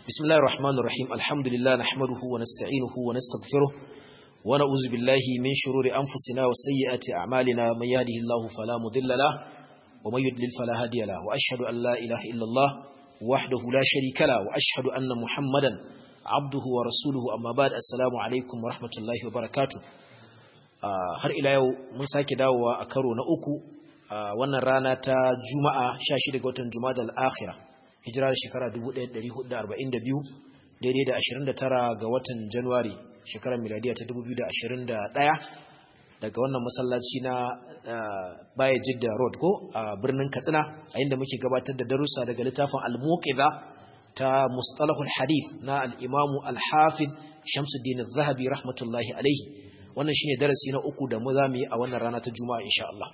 بسم الله الرحمن الرحيم الحمد لله نحمده ونستعينه ونستغفره ونعوذ بالله من شرور أنفسنا وسيئات أعمالنا من يهده الله فلا مضل له ومن يضلل فلا هادي له وأشهد أن لا إله إلا الله وحده لا شريك له وأشهد أن محمدا عبده ورسوله أما بعد السلام عليكم ورحمة الله وبركاته har ila yau mun sake dawowa a karo na uku wannan rana ta juma'a 16 ga watan juma'a al-akhirah hijira da shekara 1442 daidai da 29 ga watan januwari shekarar miladiya ta 2021 daga wannan masallaci na baya jidda road ko a birnin katsina a inda muke gabatar da darussa daga littafin al-muqiza ta mustalahul hadith na al-imamu al-hafiz shamsuddin az-zahabi rahmatullahi alaihi wannan shine darasi na uku da mu za mu yi a wannan rana ta juma'a insha Allah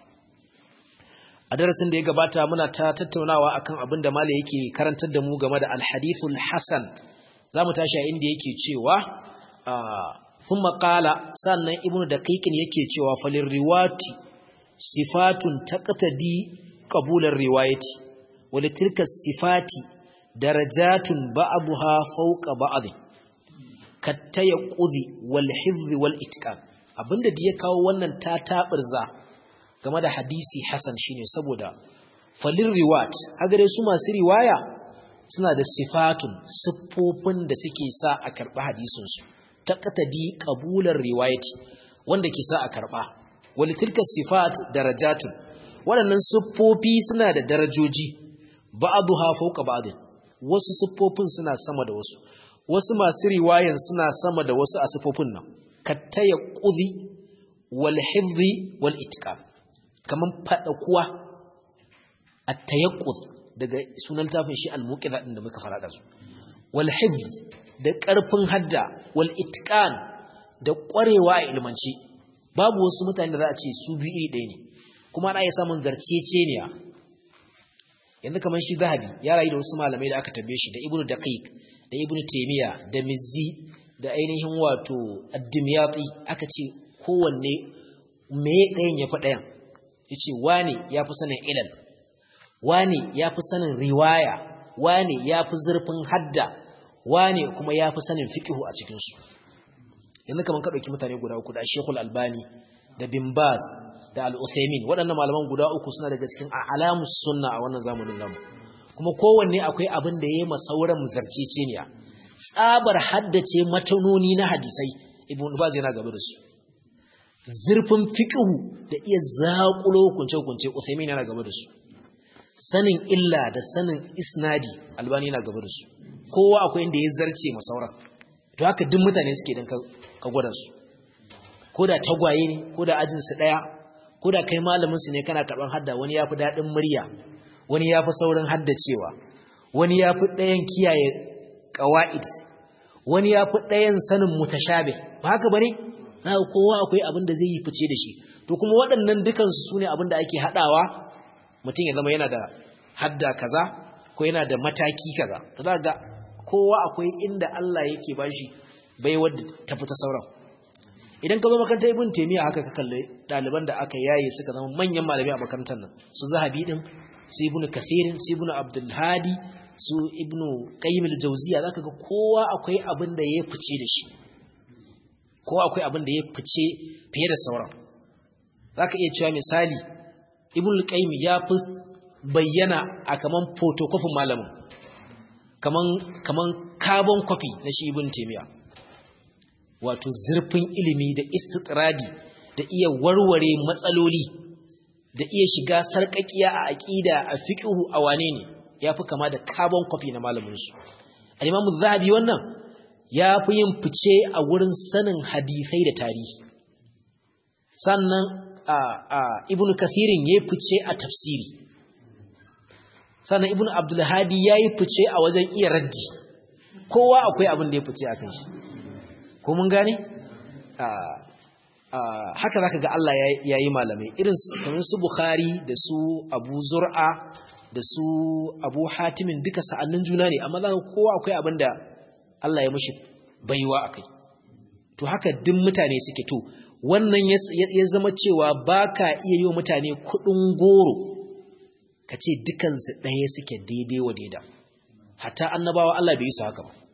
a darasin da ya gabata muna ta tattaunawa akan abin da malai yake karantar da mu game da alhadithul hasan zamu tashi a inda yake cewa thumma qala sannan ibnu daqiqin yake cewa falir riwati sifatun taqtadi qabular riwayati wal tilka sifati darajatun ba'daha fawqa ba'd kattayaqqudi wal hifz wal itqan abinda da ya kawo wannan ta tabirza game da hadisi hasan shine saboda falin riwat hagare su masu riwaya suna da sifatun siffofin da suke sa a karɓa hadisinsu ta katadi ƙabular riwayati wanda ke sa a karɓa wali tilka sifat darajatun waɗannan siffofi suna da darajoji ba'adu ha fauka ba'adin wasu siffofin suna sama da wasu wasu masu riwayan suna sama da wasu a siffofin nan kattaya ƙudi wal hifzi wal itqan kaman fada kuwa at-tayaqqud daga sunan tafin shi al-muqiza din da muka fara da su wal hifz da karfin hadda wal itqan da ƙwarewa a ilmanci babu wasu mutane da za a ce su biyu iri ɗaya ne kuma ana iya samun zarceceniya yanzu kaman shi zahabi ya rayu da wasu malamai da aka tabbe shi da ibnu daqiq da ibnu taymiya da mizzi da ainihin wato ad-dimyati aka ce kowanne me ɗayan ya fi ɗayan yace wani yafi sanin ilal wani yafi sanin riwaya wani yafi zurfin hadda wani kuma yafi sanin fiqhu a cikin su yanzu kaman ka dauki mutane guda uku da Sheikhul Albani da Bin Baz da Al-Uthaymeen waɗannan malaman guda uku suna daga cikin alamus sunna a wannan zamanin namu kuma kowanne akwai abin da yayi masauran zarceceniya tsabar haddace matanoni na hadisai Ibn Baz yana gaba da su zurfin fiƙihu da iya zaƙulo kunce-kunce Uthaymin yana gaba da su sanin illa da sanin isnadi albani yana gaba da su kowa akwai inda ya zarce masauran to haka duk mutane suke don ka gwada su ko da tagwaye ne ko da ajinsu ɗaya ko da kai malaminsu ne kana karɓar hadda wani ya fi daɗin murya wani ya fi saurin haddacewa wani ya fi ɗayan kiyaye ƙawa'id wani ya fi ɗayan sanin mutashabe ba haka ba ne za kowa akwai abin da zai yi fice da shi to kuma waɗannan dukansu su ne abin da ake haɗawa mutum ya zama yana da hadda kaza ko yana da mataki kaza to za ga kowa akwai inda Allah yake ba shi bai wadda ta fita sauran idan ka zo makarantar ibn taymiya haka ka kalli ɗaliban da aka yaye suka zama manyan malami a makarantar nan su zahabi din su ibnu kathirin su ibnu abdul hadi su ibnu qayyim al-jawziya zaka ga kowa akwai abin da ya fice da shi ko akwai abin da ya fice fiye da sauran za ka iya cewa misali ibn qayyim ya fi bayyana a kaman photocopy malamin kaman kaman carbon copy na shi ibn taymiya wato zurfin ilimi da istitradi da iya warware matsaloli da iya shiga sarƙaƙiya a aƙida a fiqhu a wane ne yafi kama da carbon copy na malamin su al-imam zahabi wannan ya fi yin fice a wurin sanin hadisai da tarihi sannan ibn kathirin ya fice a tafsiri sannan ibn abdulhadi ya yi fice a wajen iya raddi kowa akwai abin da ya fice a kan shi ko mun gane haka za ka ga Allah ya yi malamai irin su bukhari da su abu zur'a da su abu hatimin duka sa'annin juna ne amma za ka kowa akwai abin da Allah ya mashi baiwa a kai to haka duk mutane suke to wannan ya zama cewa ba ka iya yi wa mutane kudin goro ka ce dukansu ɗaya suke daidai wa daida hatta annabawa Allah bai yi su haka ba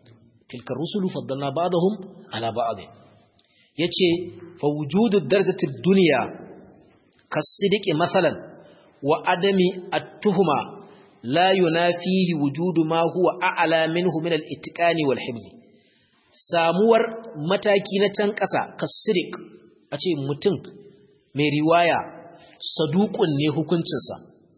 tilka rusulu faddalna ba'dahum ala ba'd yace fa wujudu darajati dunya kasidiki masalan wa adami at-tuhma la yunafihi wujudu ma huwa a'la minhu min al-itqani wal hifz samuwar mataki na can ƙasa kasidik a ce mutum mai riwaya saduqun ne hukuncinsa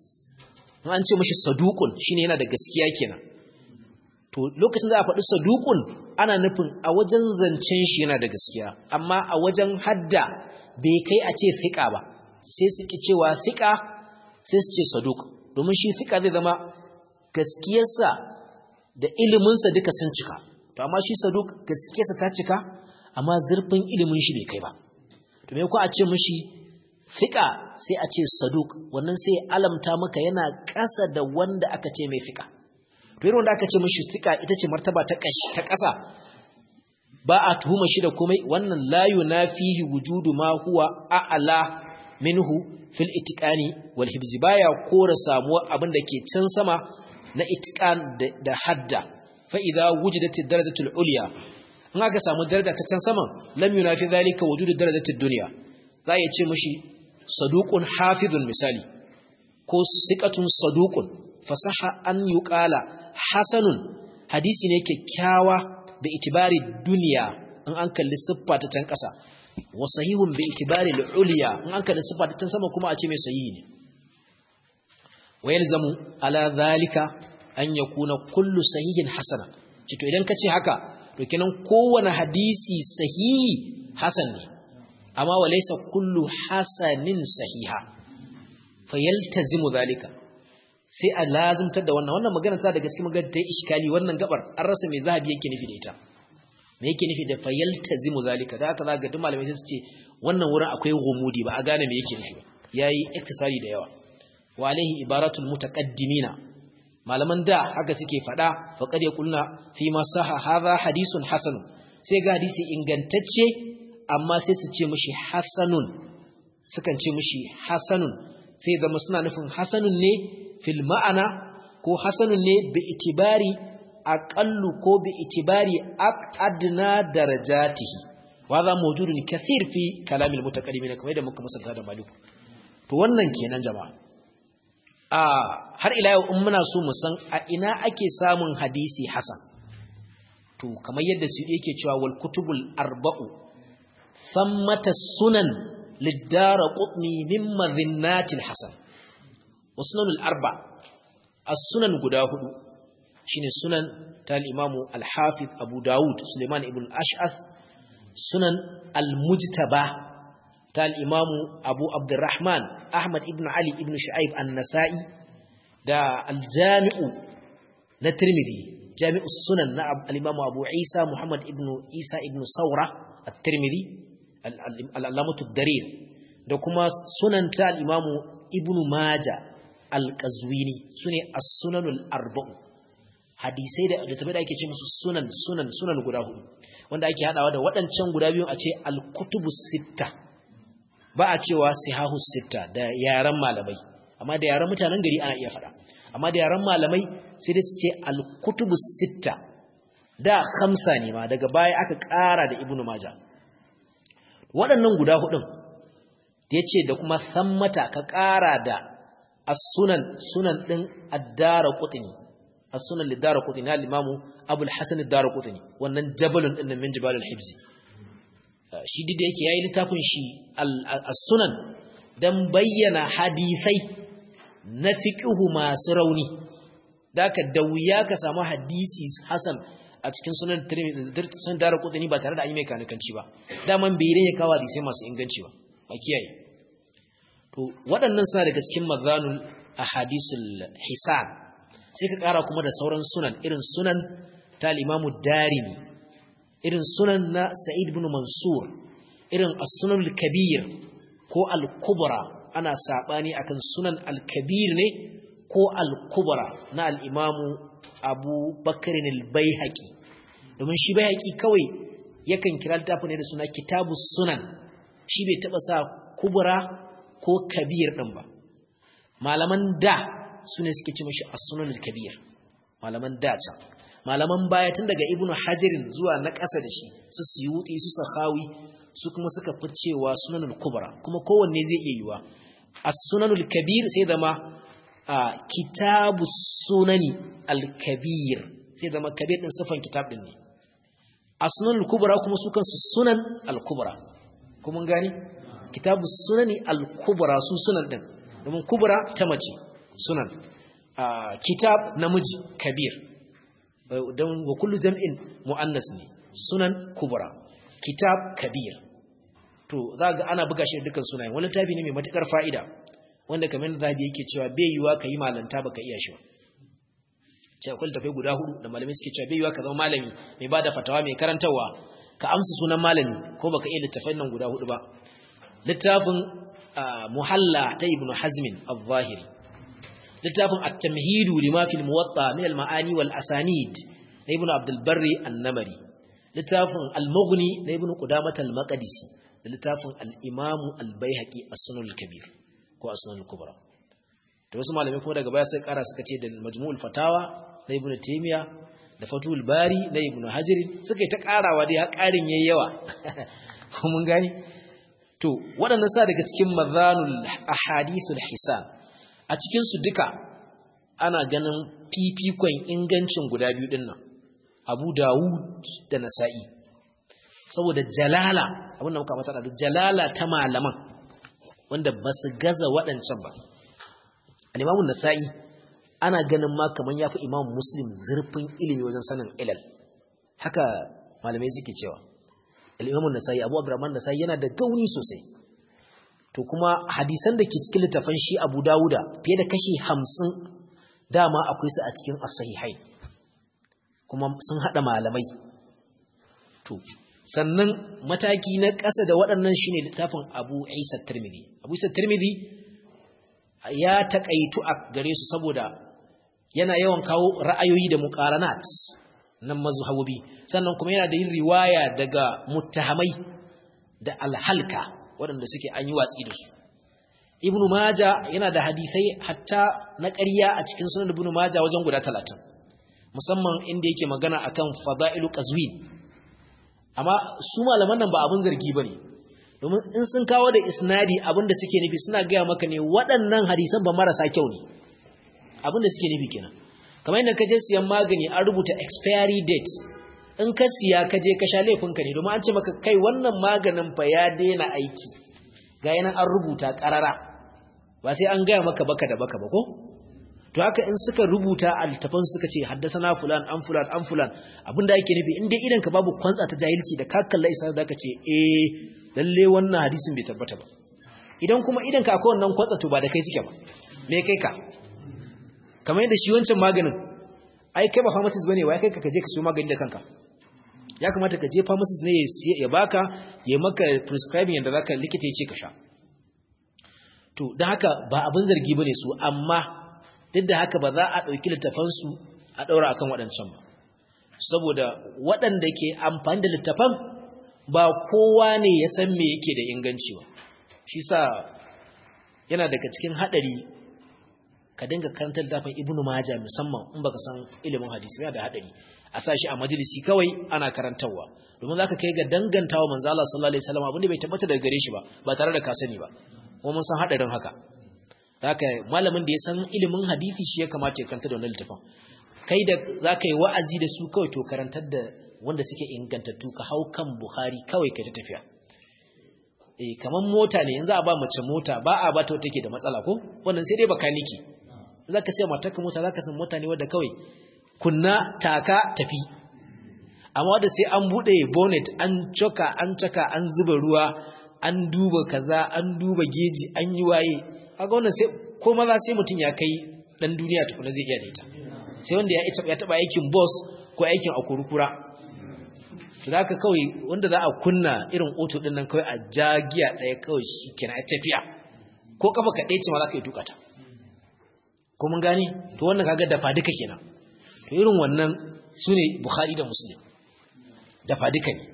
an ce mashi saduqun shine yana da gaskiya kenan to lokacin da a faɗi saduqun ana nufin a wajen zancen shi yana da gaskiya amma a wajen hadda bai kai a ce fiqa ba sai su ki cewa fiqa sai su ce saduq domin shi fiqa zai zama gaskiyarsa da iliminsa duka sun cika to amma shi saduq gaskiyarsa ta cika amma zurfin ilimin shi bai kai ba to me ko a ce mishi fiqa sai a ce saduq wannan sai alamta maka yana ƙasa da wanda aka ce mai fiqa to irin wanda aka ce mishi fiqa ita ce martaba ta ƙashi ta ƙasa ba a tuhuma shi da komai wannan la yunafihi wujudu ma huwa a'la minhu fil itiqani wal hibzi baya kora samuwa abin da ke can sama na itiqan da hadda fa idza wujidat ad-darajatul ulya in aka samu daraja ta can saman lam yunafi zalika wujudu darajatud dunya za ya ce mishi saduqun hafizun misali ko siqatun saduqun fasaha an yuqala hasanun hadisi ne kyakkyawa da itibari duniya in an kalli siffa ta can kasa wa sahihun bi itibari al-ulya in an kalli siffa ta can sama kuma a ce mai sahihi ne wa yalzamu ala zalika an yakuna kullu sahihin hasana cito idan kace haka to kenan kowane hadisi sahihi hasan ne amma walaysa kullu hasanin sahiha fayaltazimu zalika sai a lazimtar da wannan wannan magana ta daga cikin magana ta iskali wannan gabar an rasa mai zahabi yake nufi da ita me yake nufi da fayaltazimu zalika da haka zaka duk malamai sai su ce wannan wurin akwai gumudi ba a gane me yake nufi ba yayi iktisari da yawa wa alaihi ibaratul mutaqaddimina malaman da haka suke fada faqad yaqulna fi ma saha hadha hadithun hasan sai ga hadisi ingantacce amma sai su ce mishi hasanun sukan ce mishi hasanun sai zama suna nufin hasanun ne fil ma'ana ko hasanun ne bi itibari aqallu ko bi itibari adna darajatihi wa za mawjudun kathir fi kalamil mutaqaddimin kamar da muka musanta da maliku to wannan kenan jama'a a har ila yau in muna so mu san a ina ake samun hadisi hasan to kamar yadda su yake cewa wal kutubul arba'u thammata sunan lidara qutni min madhinnatil hasan wasnanul arba as-sunan guda hudu shine sunan ta al-imamu al-hafiz abu daud suleiman ibn al-ash'ath sunan al-mujtaba ta al-imamu abu abdurrahman ahmad ibn ali ibn shu'aib an-nasa'i da al-jami'u na tirmidhi jami'u sunan na al-imamu abu isa muhammad ibn isa ibn saura at-tirmidhi al-allamatu ad-darir da kuma sunan ta al-imamu ibn majah al-qazwini sune as-sunanul arba'u hadisai da littafai da ake ce musu sunan sunan sunan guda hudu wanda ake hadawa da waɗancan guda biyu a ce al-kutubus sitta ba a cewa sihahus sitta da yaran malamai amma da yaran mutanen gari ana iya faɗa amma da yaran malamai sai dai su ce al-kutubus sitta da khamsa ne ma daga baya aka ƙara da ibnu maja waɗannan guda hudun da yace da kuma sammata ka ƙara da as-sunan sunan din ad-darqutni as-sunan lid-darqutni al-imam Abu al-Hasan ad-darqutni wannan jabalun din min jibal al-hibzi shi dide yake yayi littafin shi as-sunan dan bayyana hadisai na fiqhu masu rauni daka da wuya ka samu hadisi hasan a cikin sunan Tirmidhi sun darqutni ba tare da an yi mai kanikanci ba daman bai rene kawo hadisai masu inganci ba ba kiyaye to waɗannan suna daga cikin mazanul ahadisul hisan sai ka ƙara kuma da sauran sunan irin sunan ta al-imamu darimi irin sunan na sa'id ibn mansur irin as-sunan al-kabir ko al-kubra ana sabani akan sunan al-kabir ne ko al-kubra na al-imamu abu bakr al-baihaqi domin shi baihaqi kawai yakan kira littafin ne da suna kitabus sunan shi bai taba sa kubra ko kabir ɗin ba malaman da su ne suke ci mashi as-sunanul kabir malaman da can malaman baya tun daga ibnu hajirin zuwa na ƙasa da shi su suyuti su sakhawi su kuma suka fi cewa sunanul kubra kuma kowanne zai iya yiwa as-sunanul kabir sai zama kitabu sunani al-kabir sai zama kabir din sifan kitab din ne as-sunanul kubra kuma su kansu sunan al-kubra kuma gani kitabu sunani al-kubra su sunan din domin kubra ta mace sunan kitab namiji kabir don wa kullu jam'in mu'annas ne sunan kubra kitab kabir to za ga ana buga shi da dukkan sunayen wani tabi ne mai matukar fa'ida wanda kamar da zabi yake cewa bai yiwa ka yi malanta baka iya shi cewa akwai tafai guda hudu da malamai suke cewa bai yiwa ka zama malami mai ba da fatawa mai karantarwa ka amsa sunan malami ko baka iya littafai nan guda hudu ba littafin muhalla ta ibnu hazmin al-zahiri littafin at-tamhidu lima fil muwatta min al-ma'ani wal asanid na ibnu abdul barri an-namari littafin al-mughni na ibnu qudamah al-maqdisi da littafin al-imamu al-baihaqi as-sunan al-kabir ko as-sunan al-kubra to wasu malamai kuma daga baya sai kara suka ce da majmu'ul fatawa na ibnu taymiya da fatul bari na ibnu hajar suka yi ta karawa dai har karin yayi yawa mun gani to waɗannan sa daga cikin mazanul ahadithul hisan a cikin su duka ana ganin fifikon ingancin guda biyu din nan Abu Dawud da Nasa'i saboda jalala abinda muka mata da jalala ta malaman wanda ba su gaza waɗancan ba al-Imam Nasa'i ana ganin ma kaman yafi Imam Muslim zurfin ilimi wajen sanin ilal haka malamai suke cewa al-Imam Nasa'i Abu Abdurrahman Nasa'i yana da gauni sosai to kuma hadisan da ke cikin littafan shi Abu Dawuda fiye da kashi 50 dama akwai su a cikin as-sahihai kuma sun hada malamai to sannan mataki na ƙasa da waɗannan shine littafin Abu Isa Tirmidhi Abu Isa Tirmidhi ya takaitu a gare su saboda yana yawan kawo ra'ayoyi da muqaranat nan mazhabobi sannan kuma yana da yin riwaya daga muttahamai da alhalka waɗanda suke an yi watsi da su ibnu maja yana da hadisai hatta na ƙarya a cikin sunan ibnu maja wajen guda talatin musamman inda yake magana akan fada'ilu qazwin amma su malaman nan ba abin zargi bane domin in sun kawo da isnadi abin da suke nufi suna gaya maka ne waɗannan hadisan ba marasa kyau ne abin da suke nufi kenan kamar yadda ka je siyan magani an rubuta expiry date in ka siya ka je ka sha laifinka ne domin an ce maka kai wannan maganin fa ya daina aiki ga yanan an rubuta karara ba sai an gaya maka baka da baka ba ko to haka in suka rubuta a littafin suka ce haddasana fulan an fulan an fulan abinda yake nufi in dai idan ka babu kwantsa ta jahilci da ka kalla isa da ka ce eh lalle wannan hadisin bai tabbata ba idan kuma idan ka akwai wannan kwantsa to ba da kai suke ba me kai ka kamar yadda shi wancan maganin ai kai ba pharmacist bane wai kai ka je ka siyo magani da kanka ya kamata ka je pharmacist ne ya baka ya maka prescribing yadda zaka likita ya ce ka sha to dan haka ba abin zargi bane su amma duk da haka ba za a dauki littafan su a daura akan waɗancan ba saboda waɗanda ke amfani da littafan ba kowa ne ya san me yake da inganci ba shi sa yana daga cikin hadari ka dinga karantar littafin ibnu majah musamman in baka san ilimin hadisi yana da hadari a sa shi a majalisi kawai ana karantarwa domin zaka kai ga dangantawa manzo Allah sallallahu alaihi wasallam abinda bai tabbata daga gare shi ba ba tare da ka sani ba kuma mun san hadarin haka haka malamin da ya san ilimin hadisi shi ya kamata ya karanta da wannan littafin kai da zaka yi wa'azi da su kawai to karantar da wanda suke ingantattu ka hau kan Bukhari kawai ka ta tafiya eh kaman mota ne yanzu a ba mace mota ba a ba ta take da matsala ko wannan sai dai bakaniki zaka sai matarka mota zaka san mota ne wanda kawai kunna taka tafi amma da sai an bude bonnet an coka an caka an zuba ruwa an duba kaza an duba geji an yi waye kaga wannan sai ko maza sai mutun ya kai dan duniya tukuna zai iya da ita sai wanda ya ya taba aikin boss ko aikin akurukura to zaka kawai wanda za a kunna irin auto din nan kawai a jagiya daya kawai shikenan a tafiya ko kafa ka dace ma zaka yi tukata ko mun gane to wannan kaga dafa duka kenan to irin wannan sune bukhari da muslim dafa duka ne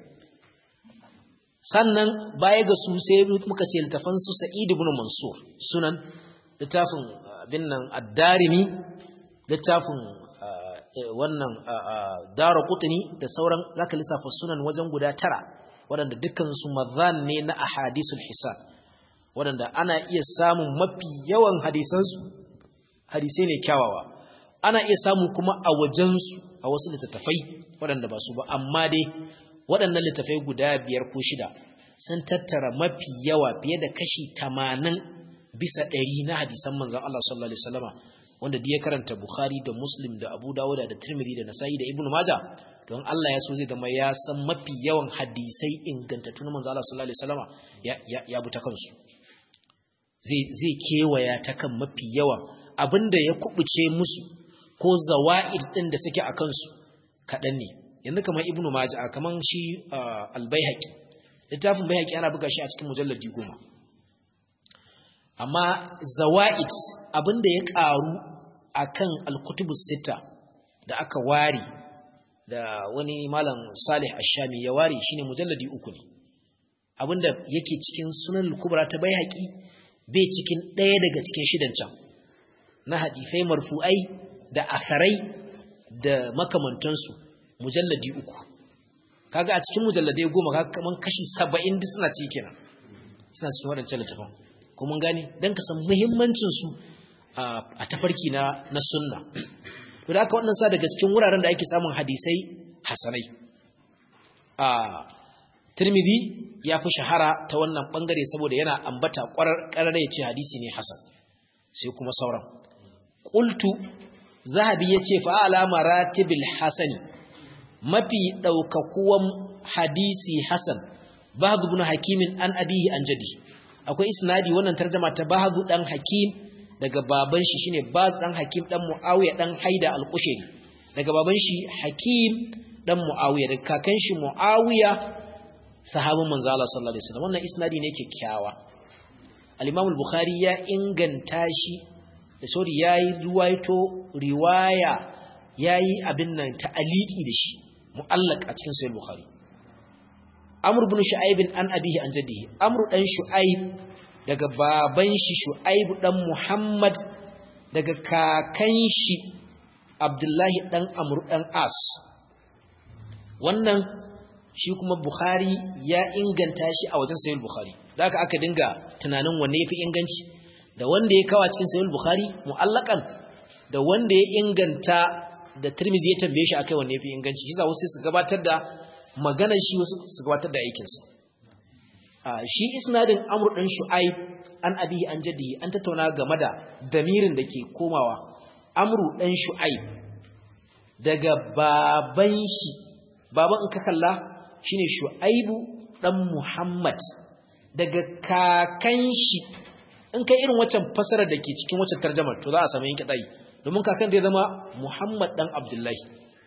sannan baya ga su sai muka ce littafan su sa'id ibn mansur sunan littafin bin nan ad-darimi littafin wannan dara kutuni da sauran zaka lissafa sunan wajen guda tara waɗanda dukkansu mazan ne na ahadisul hisan waɗanda ana iya samun mafi yawan hadisansu hadisai ne kyawawa ana iya samu kuma a wajensu a wasu littattafai waɗanda ba su ba amma dai waɗannan littattafai guda biyar ko shida sun tattara mafi yawa fiye da kashi tamanin bisa ɗari na hadisan manzan Allah sallallahu alaihi wasallama wanda da ya karanta Bukhari da Muslim da Abu Dawud da Tirmidhi da Nasa'i da Ibn Majah don Allah ya so zai zama ya san mafi yawan hadisai ingantattu na manzan Allah sallallahu alaihi wasallama ya ya, ya buta kansu zai zai kewaya ta kan mafi yawan abinda ya kubuce musu ko zawa'id din da suke a kansu kaɗan ne yanzu kamar ibnu majah kamar shi al-baihaqi littafin baihaqi ana buga shi a cikin mujalladi goma amma zawa'id abinda ya ƙaru akan al-kutubus sita da aka ware da wani malam salih ash-shami ya ware shine mujalladi uku ne abinda yake cikin sunan al-kubra ta baihaqi bai cikin ɗaya daga cikin shidan can na hadisai marfu'ai da asarai da makamantansu mujalladi uku kaga a cikin mujalladai goma kaga kaman kashi saba'in duk suna ciki kenan suna cikin waɗancan littafin ko mun gane don ka san muhimmancin su a tafarki na na sunna to da aka wannan sa daga cikin wuraren da ake samun hadisai hasanai a Tirmidhi ya fi shahara ta wannan bangare saboda yana ambata ƙwarar ya ce hadisi ne hasan sai kuma sauran qultu zahabi yace fa ala maratibil hasani mafi daukakuwan hadisi hasan bahd ibn hakim an abihi an jadi akwai isnadi wannan tarjuma ta bahd dan hakim daga baban shi shine baz dan hakim dan muawiya dan haida al-qushayri daga baban shi hakim dan muawiya daga kakan shi muawiya sahabin manzo Allah sallallahu alaihi wasallam wannan isnadi ne kyakkyawa al-imam al-bukhari ya inganta shi da sauri ya yi ruwaito riwaya ya yi abin nan ta'aliki da shi mu'allak a cikin sayar bukhari amur bin shu'aibin an abihi an jaddihi amur dan shu'aib daga baban shi shu'aib dan muhammad daga kakan shi abdullahi dan amur dan as wannan shi kuma bukhari ya inganta shi a wajen sayar bukhari da aka aka dinga tunanin wanne ya fi inganci da wanda ya kawo cikin sahih bukhari mu'allakan da wanda ya inganta da tirmizi ya tambaye shi akai wanne yafi inganci shi za wasu su gabatar da maganar shi wasu su gabatar da aikin sa shi isnadin amr dan shu'aib an abi an jaddi an tattauna game da damirin da ke komawa amru dan shu'aib daga baban shi baban in ka kalla shine shu'aibu dan muhammad daga kakan shi in kai irin waccan fasarar da ke cikin waccan tarjamar to za a samu yanke tsayi domin kakan zai zama Muhammad dan Abdullahi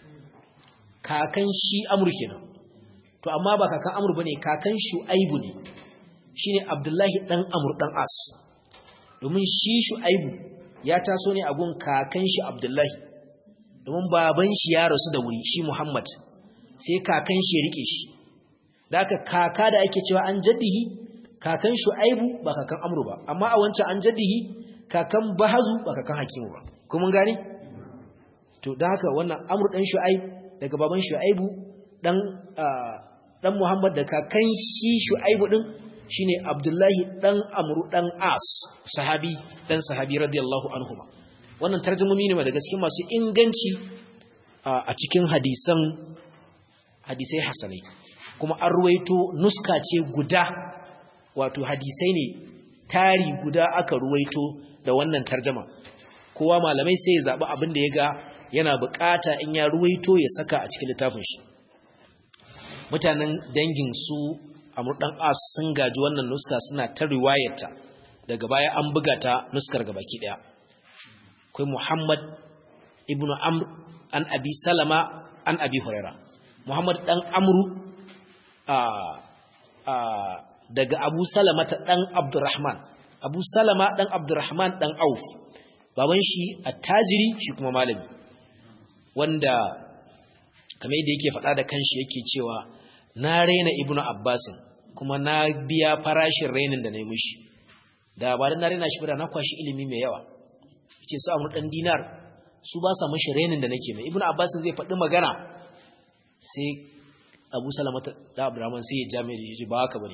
kakan shi Amr kenan to amma ba kakan Amr bane kakan Shu'aibu ne shine Abdullahi dan Amr dan As domin shi Shu'aibu ya taso ne a gun kakan shi Abdullahi domin baban shi ya rasu da wuri shi Muhammad sai kakan shi ya rike shi da kaka da ake cewa an jaddihi kakan shu'aibu ba kakan amru ba amma a wancan an jaddihi kakan bahazu ba kakan hakimu ba kuma gane to da haka wannan amru dan shu'aib daga baban shu'aibu dan dan muhammad da kakan shi shu'aibu din shine abdullahi dan amru dan as sahabi dan sahabi radiyallahu anhuma wannan tarjumomi ne daga cikin masu inganci a cikin hadisan hadisai hasanai kuma an ruwaito nuska ce guda wato hadisai ne tari guda aka ruwaito da wannan tarjama kowa malamai sai ya zaɓi abin da ya ga yana bukata in ya ruwaito ya saka a cikin littafin shi mutanen dangin su a murdan as sun gaji wannan nuska suna ta riwayarta daga baya an buga ta nuskar gabaki daya akwai muhammad ibnu amr an abi salama an abi huraira muhammad dan amru a a daga Abu Salama ta ɗan Abdurrahman, Abu Salama ɗan Abdurrahman ɗan Auf, baban shi attajiri shi kuma malami, wanda kamar yadda yake faɗa da kanshi yake cewa na raina Ibn Abbasin kuma na biya farashin rainin da na yi mishi, da ba da na raina shi ba na kwashi ilimi mai yawa, ce su amur ɗan dinar su ba sa mashi renin da nake mai ibnu abbas zai faɗi magana sai abu salama da abdurrahman sai ya jami da yaji ba haka bane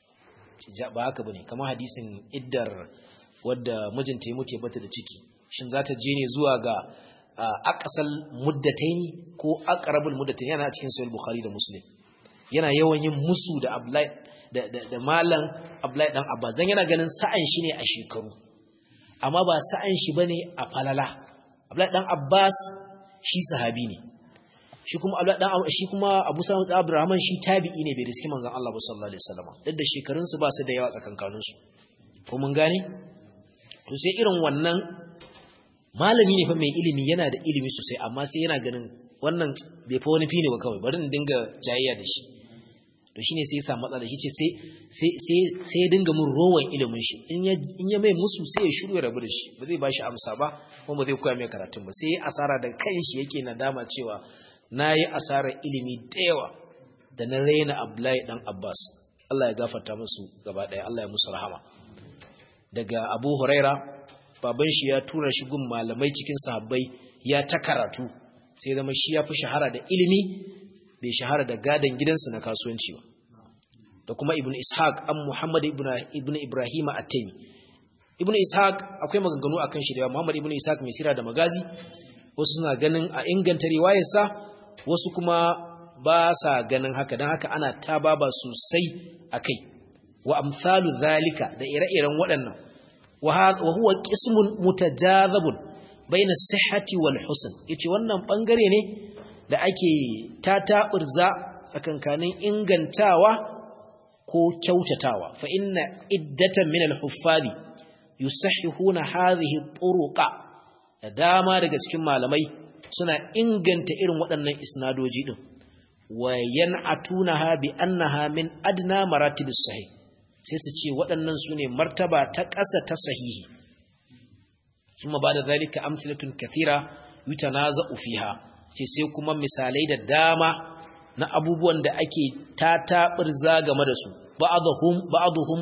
ba haka bane kamar hadisin iddar wadda mijinta ya mutu ya bata da ciki shin za ta je ne zuwa ga aqsal muddataini ko aqrabul muddataini yana cikin sahih bukhari da muslim yana yawan yin musu da abdullahi da da, da malam abdullahi dan abbas dan yana ganin sa'an shi ne a shekaru amma ba sa'an shi bane a falala abdullahi dan abbas shi sahabi ne shi kuma abdullahi dan shi kuma abu sa'id abdurrahman shi tabi'i ne bai riski manzon Allah sallallahu alaihi wasallam duk da shekarun su ba su da yawa tsakankanin su ko mun gane to sai irin wannan malami ne fa mai ilimi yana da ilimi sosai amma sai yana ganin wannan bai fa wani fine ba kawai bari in dinga jayayya da shi to shine sai ya samu matsala shi ce sai sai sai sai ya dinga mun rowan ilimin shi in ya in ya mai musu sai ya shiru ya rabu da shi ba zai bashi amsa ba kuma ba zai koya mai karatun ba sai ya asara da kanshi yake nadama cewa nayi asarar ilimi da yawa da na raina Abdullahi dan Abbas Allah ya gafarta musu gaba daya Allah ya musu rahama daga Abu Huraira baban shi ya tura shi gun malamai cikin sahabbai ya ta karatu sai zama shi ya fi shahara da ilimi bai shahara da gadon gidansa na kasuwanci ba da kuma ibn ishaq an muhammad ibn ibrahim at-taymi ibn ishaq akwai maganganu akan shi da muhammad ibn ishaq mai sira da magazi wasu suna ganin a inganta riwayarsa wasu kuma ba sa ganin haka don haka ana tababa sosai akai wa amsalu zalika da ire-iren waɗannan wa huwa qismun mutajazabun baina sihhati wal husn yace wannan bangare ne da ake tataburza tsakankanin ingantawa ko kyautatawa fa inna iddatan min al huffazi yusahhihuna hadhihi turuqa da dama daga cikin malamai suna inganta irin waɗannan isnadoji din wa yan'atunaha bi annaha min adna maratibis sahih sai su ce waɗannan su ne martaba ta ƙasa ta sahihi ثم بعد ذلك أمثلة كثيرة يتنازع فيها ce sai kuma misalai da dama na abubuwan da ake tataɓirza game da su ba'aduhum ba'aduhum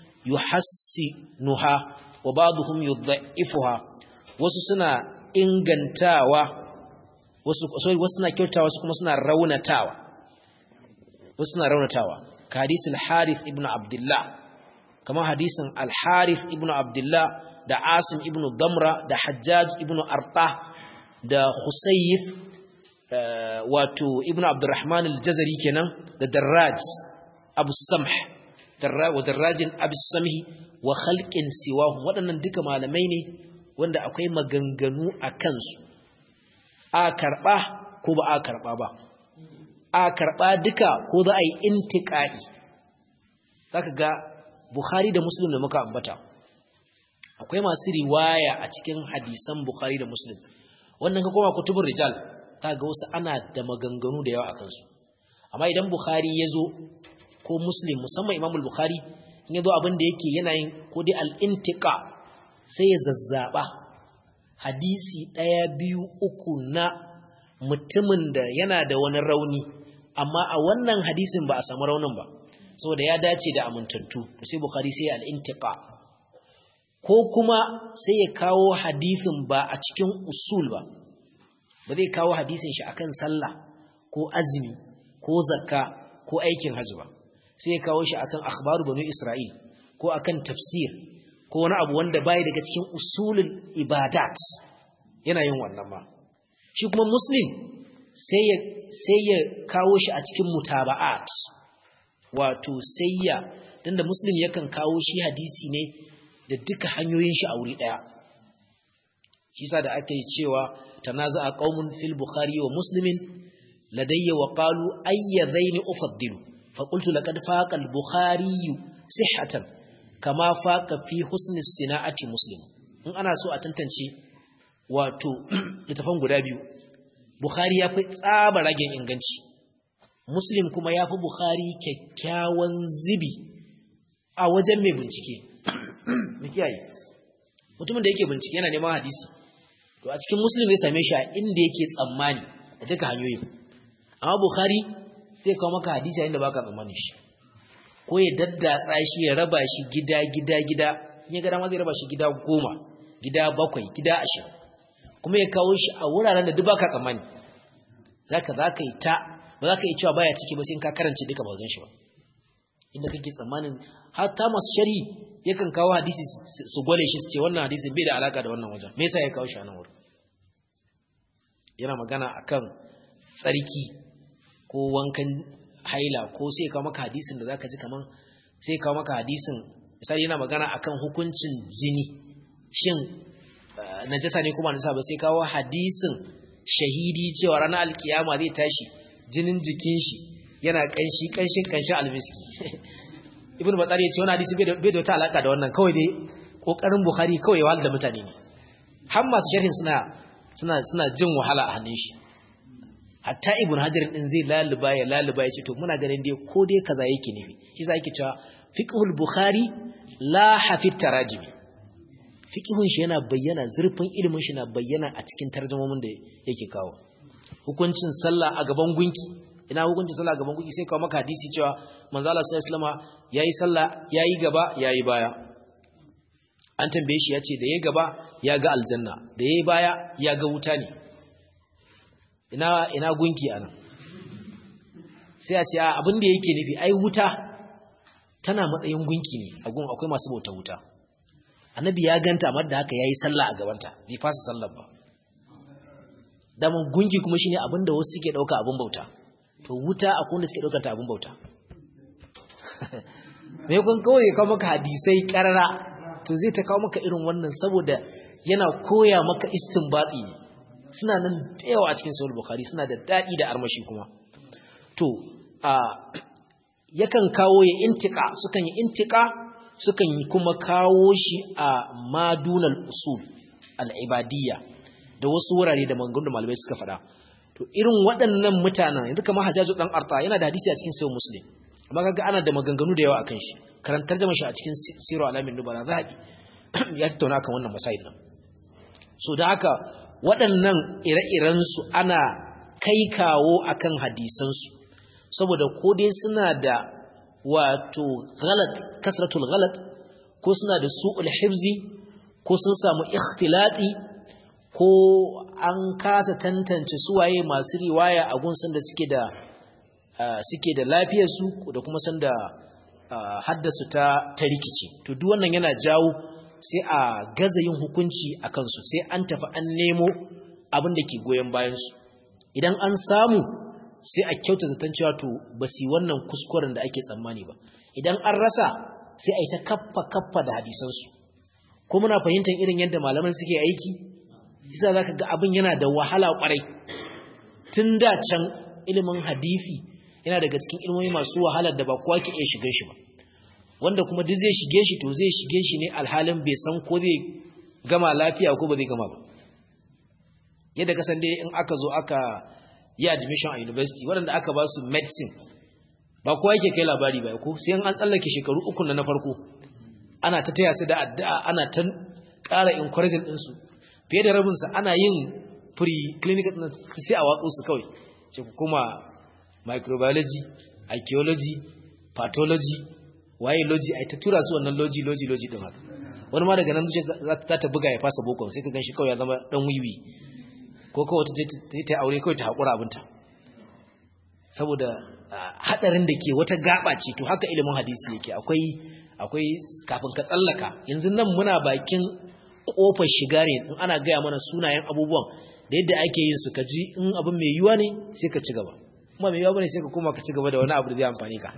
yuhassinuha wa ba'aduhum yudha'ifuha wasu suna ingantawa wasu sorry wasu suna kyautawa wasu kuma suna raunatawa wasu suna raunatawa ka hadisin Harith ibn Abdullah kamar hadisin Al-Harith ibn Abdullah da Asim ibn Damra da Hajjaj ibn Arta da Husayf wato ibn Abdurrahman al-Jazari kenan da Darraj Abu Samh wa Darrajin Abu Samhi wa khalqin siwahu waɗannan duka malamai ne wanda akwai maganganu a kansu a karɓa ko ba a karɓa ba a karɓa duka ko za a yi intiƙa'i zaka ga Bukhari da Muslim da muka ambata akwai masu riwaya a cikin hadisan Bukhari da Muslim wannan ka koma kutubun rijal ta ga wasu ana da maganganu da yawa a kansu amma idan Bukhari ya zo ko Muslim musamman Imam Bukhari in ya zo abin da yake yana yin ko dai al-intiqa sai ya zazzaba hadisi ɗaya biyu uku na mutumin da yana da wani rauni amma a wannan hadisin ba a samu raunin ba saboda ya dace da amintattu sai Bukhari sai al-intiqa ko kuma sai ya kawo hadisin ba a cikin usul ba ba zai kawo hadisin shi akan sallah ko azumi ko zakka ko aikin hajji ba sai ya kawo shi akan akhbaru banu isra'il ko akan tafsir ko wani abu wanda bai daga cikin usulul ibadat yana yin wannan ma shi kuma muslim sai ya sai ya kawo shi a cikin mutaba'at wato sai ya tunda muslim yakan kawo shi hadisi ne da duka hanyoyin shi a wuri daya shi sa da aka yi cewa tanaza'a qaumun fil bukhari wa muslimin ladayya wa qalu ayyadhaini ufaddilu fa qultu laqad faqa al bukhari sihhatan kama faqa fi husni sina'ati muslim in ana so a tantance wato littafan guda biyu bukhari ya fi tsaba ragen inganci muslim kuma ya fi bukhari kyakkyawan zibi a wajen mai bincike mu kiyaye mutumin da yake bincike yana neman hadisi to a cikin muslim zai same shi a inda yake tsammani da duka hanyoyin amma bukhari zai kawo maka hadisi a inda baka tsammani shi ko ya daddatsa shi ya raba shi gida gida gida in ya ga dama zai raba shi gida goma gida bakwai gida ashirin kuma ya kawo shi a wuraren da duk baka tsammani zaka zaka yi ta ba zaka yi cewa baya ciki ba sai in ka karance duka ba gan shi ba inda kake tsammanin hatta masu sharhi yakan kawo hadisi su gwale shi su ce wannan hadisi bai da alaka da wannan wajen me yasa ya kawo shi a nan wurin yana magana akan tsarki ko wankan haila ko sai kawo maka hadisin da zaka ji kaman sai kawo maka hadisin misali yana magana akan hukuncin jini shin najasa ne kuma najasa ba sai kawo hadisin shahidi cewa ranar alkiyama zai tashi jinin jikin shi yana kanshi kanshin kanshin almiski ibnu batsari ya ce wani hadisi bai da wata alaka da wannan kawai dai kokarin bukhari kawai ya wahala da mutane ne har masu sharhin suna suna suna jin wahala a hannun shi hatta ibn hajar din zai laluba ya laluba ya ce to muna ganin dai ko dai kaza yake ne shi sa yake cewa fiqhul bukhari la hafit tarajimi fiqhun shi yana bayyana zurfin ilimin shi na bayyana a cikin tarjumomin da yake kawo hukuncin sallah a gaban gunki ina hukuncin sallah a gaban gunki sai kawo maka hadisi cewa manzo Allah sallallahu alaihi wasallam yayi sallah yayi gaba yayi baya an tambaye shi yace da yayi gaba ya ga aljanna da yayi baya ya ga wuta ne ina ina gunki anan sai a ce abin da yake nufi ai wuta tana matsayin gunki ne a gun akwai masu bauta wuta annabi ya ganta amma da haka yayi sallah a gabanta bai fasa sallar ba daman gunki kuma shine abin da wasu suke dauka abin bauta to wuta akwai wanda suke daukar ta abin bauta me kun kawai kawo maka hadisai karara to zai ta kawo maka irin wannan saboda yana koya maka istinbati ne suna nan da yawa a cikin sahih bukhari suna da dadi da armashi kuma to a yakan kawo ya intika sukan yi intika sukan yi kuma kawo shi a madunal usul al-ibadiyya da wasu wurare da maganganun da malamai suka faɗa to irin waɗannan mutanen yanzu kamar Hajjaju dan Arta yana da hadisi a cikin sahih Muslim amma kaga ana da maganganu da yawa akan shi karantar jama'a shi a cikin Sirru Alamin Nubala zahabi ya tattauna kan wannan masail nan so da haka waɗannan ire-iren su ana kai kawo akan hadisan su saboda ko dai suna da wato galat kasratul galat ko suna da su'ul hifzi ko sun samu ikhtilati ko an kasa tantance suwaye masu riwaya a gunsan da suke da suke da lafiyar su da kuma san da haddasu ta ta rikici to duk wannan yana jawo sai a gaza yin hukunci a kansu sai an tafi an nemo abin da ke goyon bayan su idan an samu sai a kyauta zaton cewa to ba su wannan kuskuren da ake tsammani ba idan an rasa sai a yi ta kaffa kaffa da hadisansu ko muna fahimtar irin yadda malaman suke aiki isa za ka ga abin yana da wahala kwarai tun da can ilimin hadisi yana daga cikin ilmomi masu wahalar da ba kowa ke iya shiga shi ba wanda kuma duk zai shige shi to zai shige shi ne alhalin bai san ko zai gama lafiya ko ba zai gama ba yadda kasan dai in aka zo aka yi admission a university waɗanda aka ba su medicine ba kowa yake kai labari ba ko sai an tsallake shekaru uku na farko ana ta taya su da addu'a ana ta ƙara encouraging ɗinsu fiye da rabinsa ana yin pre-clinical sai a watsu su kawai ce kuma microbiology archaeology pathology waye logi ai ta tura su wannan logi logi logi din haka wani ma daga nan zuciya za ta buga ya fasa boko sai ka gan shi kawai ya zama dan wiwi ko kawai ta ta aure kawai ta haƙura abinta saboda hadarin da ke wata gaba ce to haka ilimin hadisi yake akwai akwai kafin ka tsallaka yanzu nan muna bakin kofar shiga ne in ana gaya mana sunayen abubuwan da yadda ake yin su ka ji in abin mai yiwa ne sai ka ci gaba kuma mai yiwa bane sai ka koma ka ci gaba da wani abu da zai amfani ka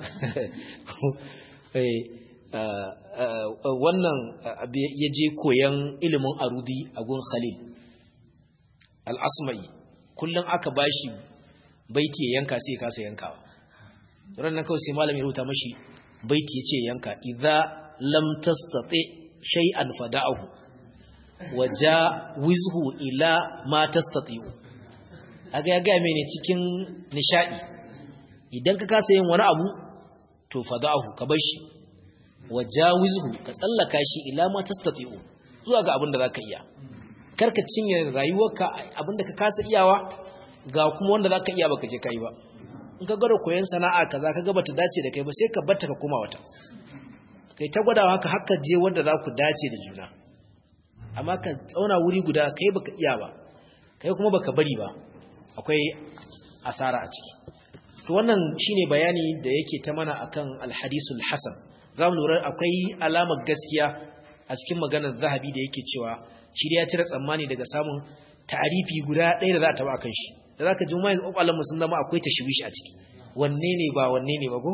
wannan ya je koyan ilimin arudi a gun khalil al'asma'i kullum aka bashi baiti ya yanka sai ya kasa yankawa ranar kawai sai malamin rubuta mashi baiti ya ce yanka idza lam tastati shay'an fada'ahu waja wizhu ila ma tastati'u aga ya ga mene cikin nishadi idan ka kasa yin wani abu to fada'ahu ka bar shi waja wizhu ka tsallaka shi ila ma tastati'u zuwa ga abin da zaka iya karka cinye rayuwarka abinda ka kasa iyawa ga kuma wanda zaka iya baka je kai ba in ka gwada koyon sana'a kaza ka ga bata dace da kai ba sai ka batta ka koma wata kai ta gwadawa haka haka je wanda za ku dace da juna amma ka tsauna wuri guda kai baka iya ba kai kuma baka bari ba akwai asara a ciki to wannan shine bayani da yake ta mana akan alhadisul hasan zamu lura akwai alamar gaskiya a cikin maganar zahabi da yake cewa shi ya cire tsammani daga samun ta'arifi guda ɗaya da za a taba akan shi da zaka ji mai kwakwalen sun zama akwai tashwishi a ciki wanne ne ba wanne ne ba ko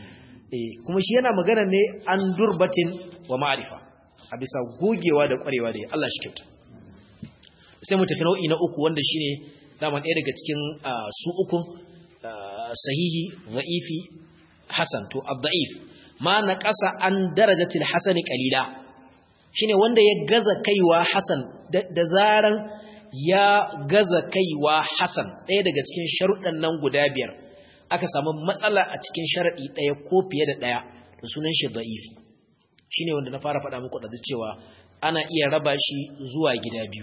eh kuma shi yana magana ne an durbatin wa ma'rifa a bisa gogewa da kwarewa da Allah shi kyauta sai mu tafi nau'i na uku wanda shine daman ɗaya daga cikin su uku sahihi za'ifi hasan to ad-da'if ma naqasa an darajatil hasani qalila shine wanda ya gaza kaiwa hasan da zaran ya gaza kaiwa hasan ɗaya daga cikin sharuɗan nan guda biyar aka samu matsala a cikin sharaɗi ɗaya ko fiye da ɗaya da sunan shi da'ifi shine wanda na fara faɗa muku da cewa ana iya raba shi zuwa gida biyu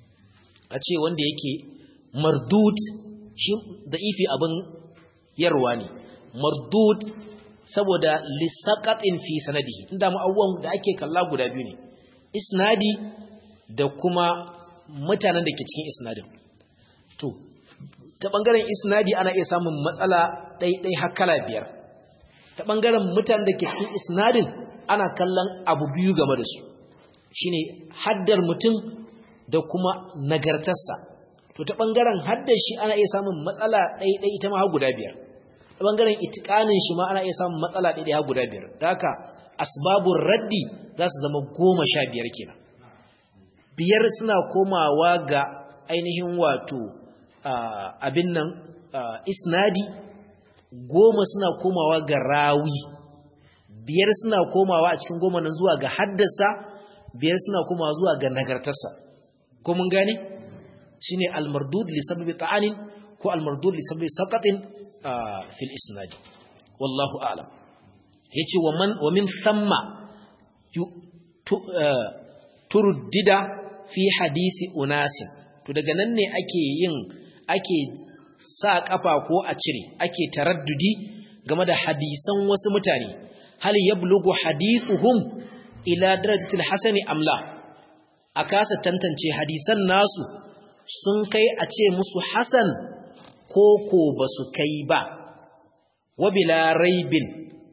a ce wanda yake mardud shi da'ifi abin yarwa ne mardud saboda lissaqatin fi sanadihi inda mu abubuwan da ake kalla guda biyu ne isnadi da kuma mutanen da ke cikin isnadin to ta bangaren isnadi ana iya samun matsala ɗaiɗai har kala biyar ta bangaren mutanen da ke cikin isnadin ana kallon abu biyu game da su shine haddar mutum da kuma nagartarsa to ta bangaren haddar shi ana iya samun matsala ɗaiɗai ita ma har guda biyar ta bangaren itikanin shi ma ana iya samun matsala ɗaiɗai har guda biyar da haka asbabun raddi za su zama goma sha biyar kenan biyar suna komawa ga ainihin wato abin nan isnadi goma suna komawa ga rawi biyar suna komawa a cikin goma nan zuwa ga haddasa biyar suna komawa zuwa ga nagartarsa ko mun gane shine almardud li sababi ta'anin ko almardud li sababi saqatin fil isnadi wallahu a'lam yace wa man wa min thamma turuddida fi hadisi unasin to daga nan ne ake yin ake sa kafa ko a cire ake taraddudi game da hadisan wasu mutane hal yablughu hadithuhum ila darajatil hasani amla a kasa tantance hadisan nasu sun kai a ce musu hasan ko ko basu kai ba wabila raibin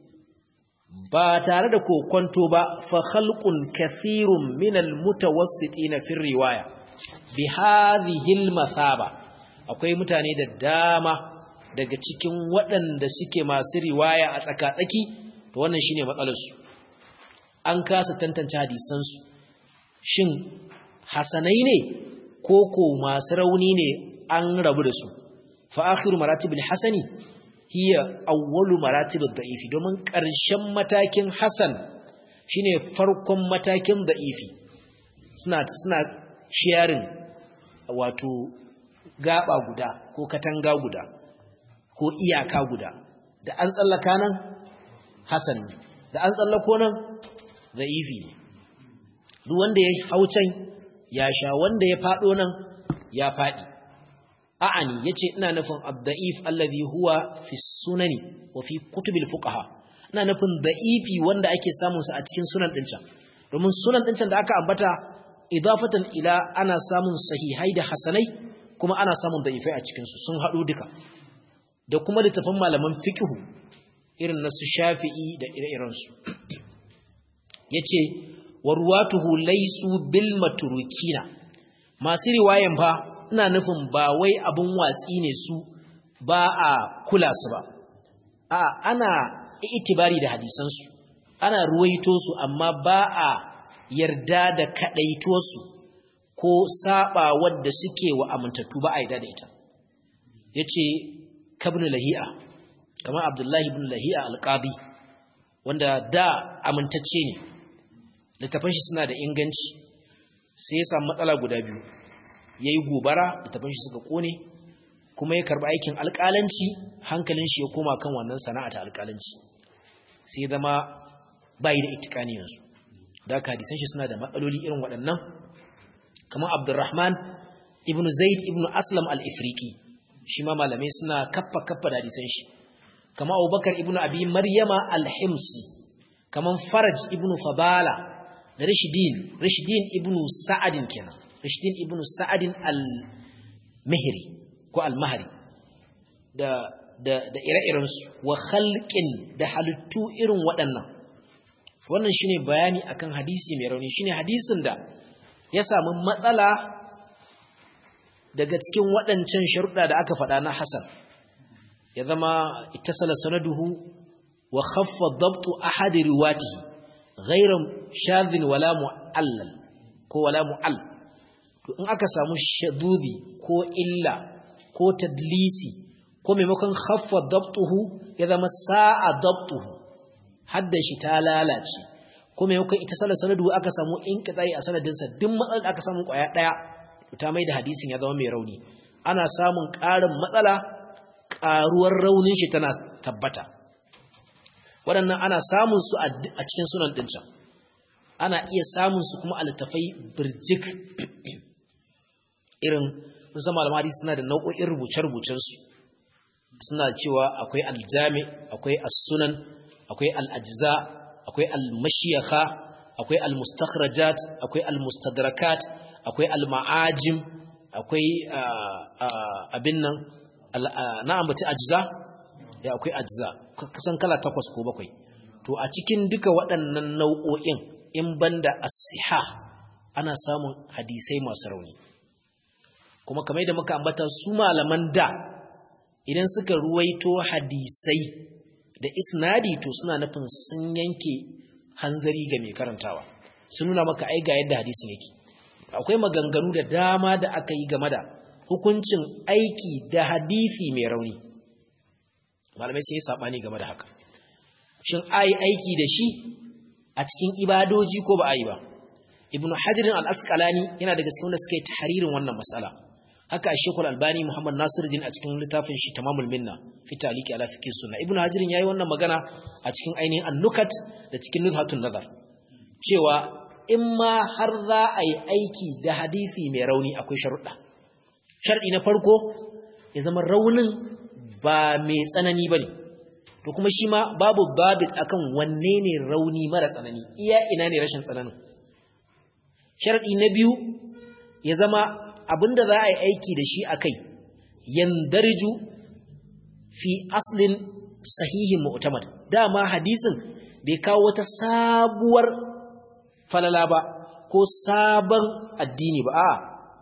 ba tare da kokonto ba fa khalqun kathirun minal mutawassitin fi riwaya bi hadhihi al masaba akwai mutane da dama daga cikin waɗanda suke masu riwaya a tsaka-tsaki to wannan shine matsalar su an kasa tantance hadisan su shin hasanai ne ko ko masu rauni ne an rabu da su fa akhiru maratibul hasani hiya awwalu maratibud da'ifi domin ƙarshen matakin hasan shine farkon matakin da'ifi suna suna sharing wato gaba guda ko katanga guda ko iyaka guda da an tsallaka nan hasan ne da an tsallako nan da'ifi ne duk wanda ya haucan ya sha wanda ya fado nan ya fadi a'ani yace ina nufin ad-da'if alladhi huwa fi sunani wa fi kutubil fuqaha ina nufin da'ifi wanda ake samun sa a cikin sunan din can domin sunan din can da aka ambata idafatan ila ana samun sahihai da hasanai kuma ana samun da'ifai a cikin su sun hadu duka da kuma littafin malaman fiqh irin na su Shafi'i da ire-iren su yace warwatuhu laysu bil matrukina masu riwayan fa ina nufin ba wai abin watsi ne su ba a kula su ba a ana itibari da hadisansu ana ruwaito su amma ba a yarda da kadaituwarsu ko saba wadda suke wa amintattu ba a yarda da ita yace kabnu lahi'a kamar abdullahi ibn lahi'a alqadi wanda da amintacce ne littafin shi suna da inganci sai ya samu matsala guda biyu ya yi gobara da tafin shi suka kone kuma ya karba aikin alƙalanci hankalin shi ya koma kan wannan sana'a ta alƙalanci sai zama bayi da itikani yanzu da aka hadisan shi suna da matsaloli irin waɗannan kamar abdurrahman ibn zaid ibn aslam al-ifriqi shi ma malamai suna kaffa kaffa da hadisan shi kamar abubakar ibn abi maryama al-himsi kamar faraj ibn fabala da rashidin rashidin ibnu sa'adin kenan rashidin ibnu sa'adin al-mihri ko al-mahri da da da ire-irensu wa khalqin da halittu irin waɗannan wannan shine bayani akan hadisi mai rauni shine hadisin da ya samu matsala daga cikin waɗancan sharuɗa da aka faɗa na Hassan ya zama ittasala sanaduhu wa khaffa dabtu ahadi riwatihi ghayra shadhin wala mu'allal ko wala mu'all to in aka samu shadudi ko illa ko tadlisi ko maimakon khaffa dabtuhu ya zama sa'a dabtuhu hadda shi ta lalace ko maimakon ittasala sanaduhu aka samu inqita'i a sanadinsa duk matsalar da aka samu kwaya daya ta mai da hadisin ya zama mai rauni ana samun ƙarin matsala ƙaruwar raunin shi tana tabbata waɗannan ana samun su a cikin sunan ɗincan ana iya samun su kuma a littafai birjik irin musamman malamar hadisi suna da nau'o'in rubuce-rubucensu suna cewa akwai aljami akwai as-sunan akwai al-ajza akwai al-mashiyakha akwai al-mustakhrajat akwai al-mustadrakat akwai al-ma'ajim akwai abin nan na ambaci ajza ya akwai ajza kusan kala takwas ko bakwai to a cikin duka waɗannan nau'o'in in banda as-siha ana samun hadisai masu rauni kuma kamar da muka ambata su malaman da idan suka ruwaito hadisai da isnadi to suna nufin sun yanke hanzari ga mai karantawa sun nuna maka ai ga yadda hadisin yake akwai maganganu da dama da aka yi game da hukuncin aiki da hadisi mai rauni malamai sun yi sabani game da haka shin ai aiki da shi a cikin ibadoji ko ba a yi ba ibnu hajirin al-asqalani yana daga cikin wanda suka yi tahririn wannan mas'ala haka shekul albani muhammad nasiruddin a cikin littafin shi tamamul minna fi taliki ala fiqh sunna ibnu hajirin yayi wannan magana a cikin ainihin an-nukat da cikin nuzhatun nazar cewa in ma har za a yi aiki da hadisi mai rauni akwai sharuɗa sharɗi na farko ya zama raunin ba mai tsanani ba ne to kuma shi ma babu babit akan wanne ne rauni mara tsanani iya ina ne rashin tsananin sharɗi na biyu ya zama abinda za a yi aiki da shi a kai yandarju fi aslin sahihin mu'tamad dama hadisin bai kawo wata sabuwar falala ba ko sabon addini ba a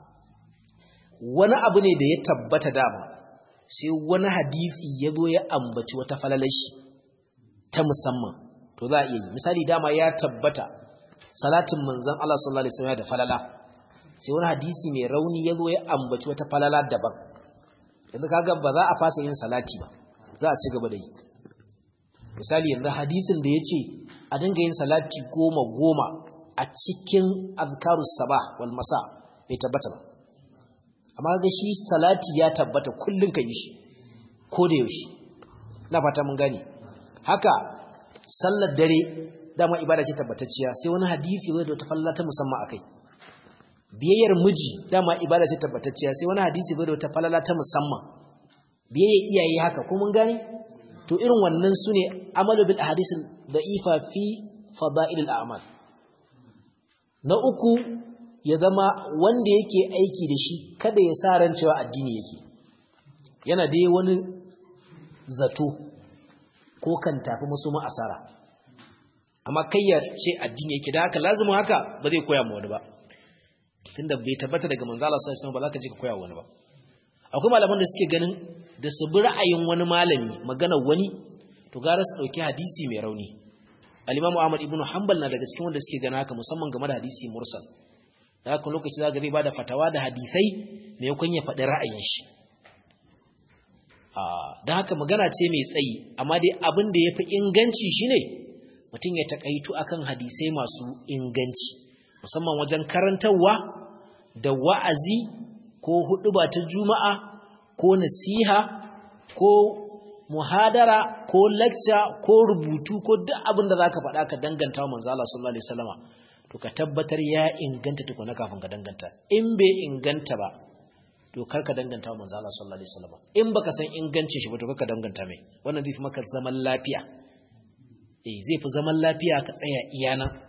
wani abu ne da ya tabbata dama sai wani hadisi ya zo ya ambaci wata falalashi ta musamman to za a iya yi misali dama ya tabbata salatin manzon Allah sallallahu alaihi wasallam da falala sai wani hadisi mai rauni ya zo ya ambaci wata falala daban yanzu kaga ba za a fasa yin salati ba za a ci gaba da yi misali yanzu hadisin da ya ce a dinga yin salati goma goma a cikin azkarus sabah wal masa bai tabbata ba amma ga shi salati ya tabbata kullun ka yi shi ko da yaushe na fata mun gane haka sallar dare dama ibada ce tabbatacciya sai wani hadisi zai da wata falla ta musamman akai biyayyar miji dama ibada ce tabbatacciya sai wani hadisi zai da wata falala ta musamman biyayyar iyaye haka ko mun gane to irin wannan sune amalu bil ahadith da'ifa fi fada'il al a'mal na uku ya zama wanda yake aiki da shi kada ya sa ran cewa addini yake yana dai wani zato ko kan tafi musu ma asara amma kai ya ce addini yake da haka lazimin haka ba zai koya ma wani ba tunda bai tabbata daga manzo Allah sallallahu alaihi wasallam ba za ka je ka koya wani ba akwai malaman da suke ganin da su bi ra'ayin wani malami maganar wani to gara su dauki hadisi mai rauni al-Imam Ahmad ibn Hanbal na daga cikin wanda suke gana haka musamman game da hadisi mursal da haka lokaci za ga zai bada fatawa da hadisai mai yakon ya faɗi ra'ayin shi don haka magana ce mai tsayi amma dai abin da ya fi inganci shine mutum ya takaitu akan hadisai masu inganci musamman wajen karantarwa da wa'azi ko huɗuba ta juma'a ko nasiha ko muhadara ko lecture ko rubutu ko duk abin da zaka faɗa ka danganta wa manzo Allah sallallahu alaihi wasallama to ka tabbatar ya inganta tukuna kafin ka danganta in bai inganta ba to kar ka danganta wa manzo Allah sallallahu alaihi wasallama in baka san ingancin shi ba to ka danganta mai wannan zai fi maka zaman lafiya eh zai fi zaman lafiya ka tsaya iyana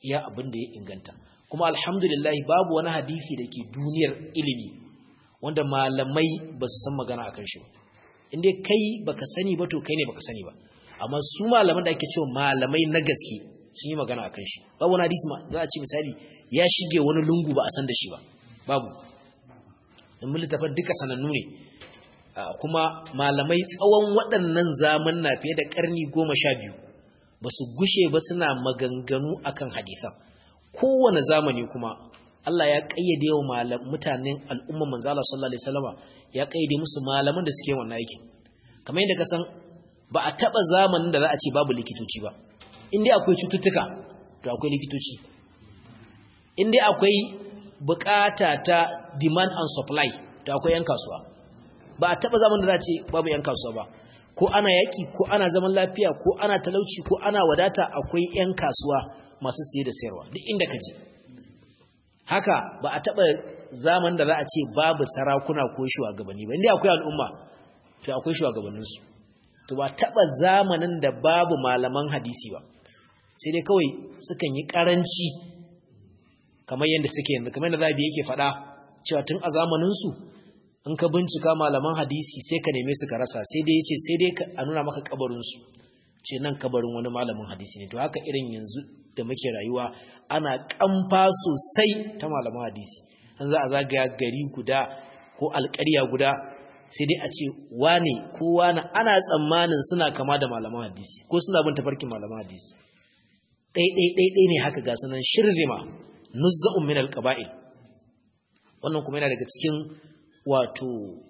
iya abin da ya inganta kuma alhamdulillah babu wani hadisi da ke duniyar ilimi wanda malamai ba su san magana akan shi ba inda kai baka sani ba to kai ne baka sani ba amma su malaman da ake cewa malamai na gaske sun yi magana akan shi babu wani hadisi za a ce misali ya shige wani lungu ba a san da shi ba babu in mun littafin duka sanannu ne kuma malamai tsawon waɗannan zaman na fiye da ƙarni goma sha biyu ba su gushe ba suna maganganu akan hadisan kowane zamani kuma Allah ya ƙayyade wa mutanen al'umma manzala sallallahu alaihi wasallama ya ƙayyade musu malaman da suke wannan aikin kamar yadda ka san ba a taɓa zamanin da za a ce babu likitoci ba in dai akwai cututtuka to akwai likitoci in dai akwai bukata ta demand and supply to akwai yan kasuwa ba a taba zaman da za ce babu yan kasuwa ba ko ana yaki ko ana zaman lafiya ko ana talauci ko ana wadata akwai yan kasuwa masu siye da sayarwa duk inda ka je haka ba a taba zaman da za a ce babu sarakuna ko shugabanni ba inda akwai al'umma to akwai shugabanninsu to ba taba zamanin da babu malaman hadisi ba sai dai kawai sukan yi karanci kamar yadda suke yanzu kamar yadda zabi yake faɗa cewa tun a zamaninsu in ka bincika malaman hadisi sai ka neme su ka rasa sai dai yace sai dai a nuna maka kabarinsu ce nan kabarin wani malamin hadisi ne to haka irin yanzu da muke rayuwa ana kamfa sosai ta malaman hadisi an za a zagaya gari guda ko alƙarya guda sai dai a ce wane ko wane ana tsammanin suna kama da malaman hadisi ko suna bin tafarkin malaman hadisi ɗai-ɗai-ɗai ne haka ga sanan shirzima nuzza'un min alqaba'il wannan kuma yana daga cikin wato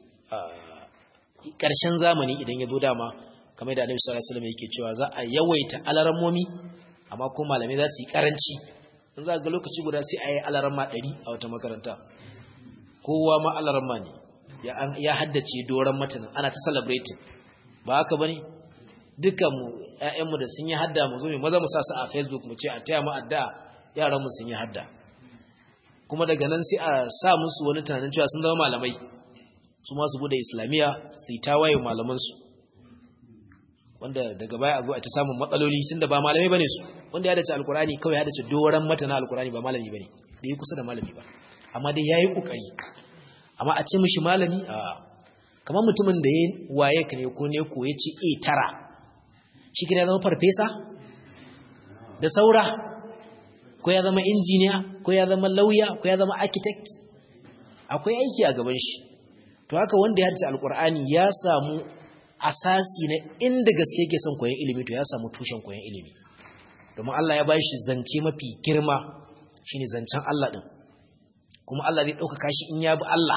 ƙarshen zamani idan ya zo dama kamar da Annabi sallallahu alaihi wasallam yake cewa za a yawaita alarammomi amma ko malamai za su yi karanci in za ga lokaci guda sai a yi alaramma 100 a wata makaranta kowa ma alaramma ne ya haddace doron matanin ana ta celebrating ba haka bane duka mu ƴaƴanmu da sun yi hadda mu zo mu maza mu sa su a Facebook mu ce a taya mu addu'a yaran mu sun yi hadda kuma daga nan sai a sa musu wani tunanin cewa sun zama malamai su ma su bude islamiya su ta waye malaman su wanda daga baya a zo a ta samun matsaloli tunda ba malamai bane su wanda ya dace alkurani kawai ya dace doran matana alkurani ba malami bane da yi kusa da malami ba amma dai yayi kokari amma a ce mishi malami a kamar mutumin da ya waye ka ne ko ne ko ya ci a tara shi kina zama farfesa da saura ko ya zama injiniya ko ya zama lauya ko ya zama architect akwai aiki a gaban shi to haka wanda ya harci alkur'ani ya samu asasi na inda gaske yake son koyon ilimi to ya samu tushen koyon ilimi domin Allah ya bashi zance mafi girma shine zancen Allah din kuma Allah zai ɗaukaka shi in ya bi Allah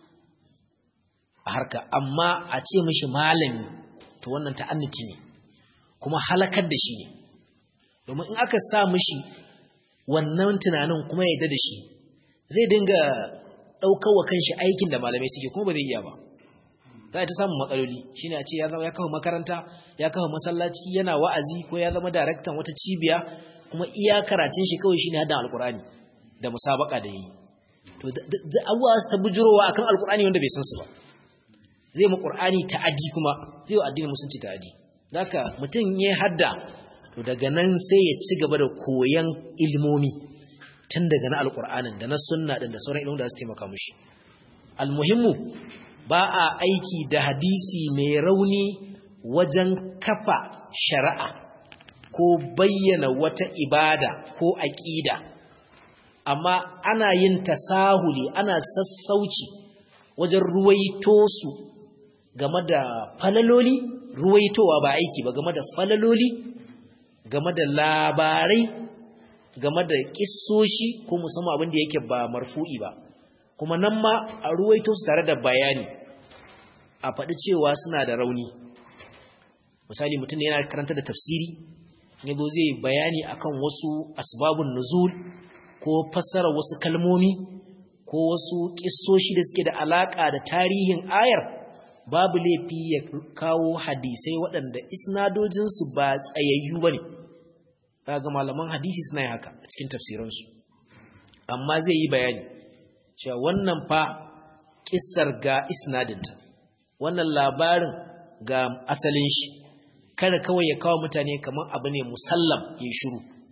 a harka amma a ce mishi malami to wannan ta'anniti ne kuma halakar da shi ne domin in aka sa mishi wannan tunanin kuma ya da shi zai dinga ɗaukar wa kanshi aikin da malamai suke kuma ba zai iya ba za a ta samun matsaloli shi ne a ce ya kafa makaranta ya kafa masallaci yana wa'azi ko ya zama daraktan wata cibiya kuma iya karatun shi kawai shi ne haddan alkurani da musabaka da yi to da abuwa ta bujurowa akan alkurani wanda bai san su ba zai mu qur'ani ta'adi kuma zai wa addinin musulunci ta'adi zaka mutum ya hadda to daga nan sai ya ci gaba da koyan ilmomi tun daga na alkur'anin da na sunna din da sauran ilmomi da su taimaka mushi almuhimmu ba a aiki da hadisi mai rauni wajen kafa shari'a ko bayyana wata ibada ko aƙida amma ana yin tasahuli ana sassauci wajen ruwaito su game da falaloli ruwaitowa ba aiki ba game da falaloli game da labarai game da kissoshi ko musamman abin da yake ba marfu'i ba kuma nan ma a ruwaito su tare da bayani a faɗi cewa suna da rauni misali mutum yana karanta da tafsiri ne zo zai bayani akan wasu asbabun nuzul ko fassara wasu kalmomi ko wasu kissoshi da suke da alaka da tarihin ayar babu laifi ya kawo hadisai waɗanda isnadojinsu ba tsayayyu ba ne ga malaman hadisi suna yi haka a cikin tafsiransu amma zai yi bayani cewa wannan fa kissar ga isnadinta wannan labarin ga asalin shi kada kawai ya kawo mutane kamar abu ne musallam ya shiru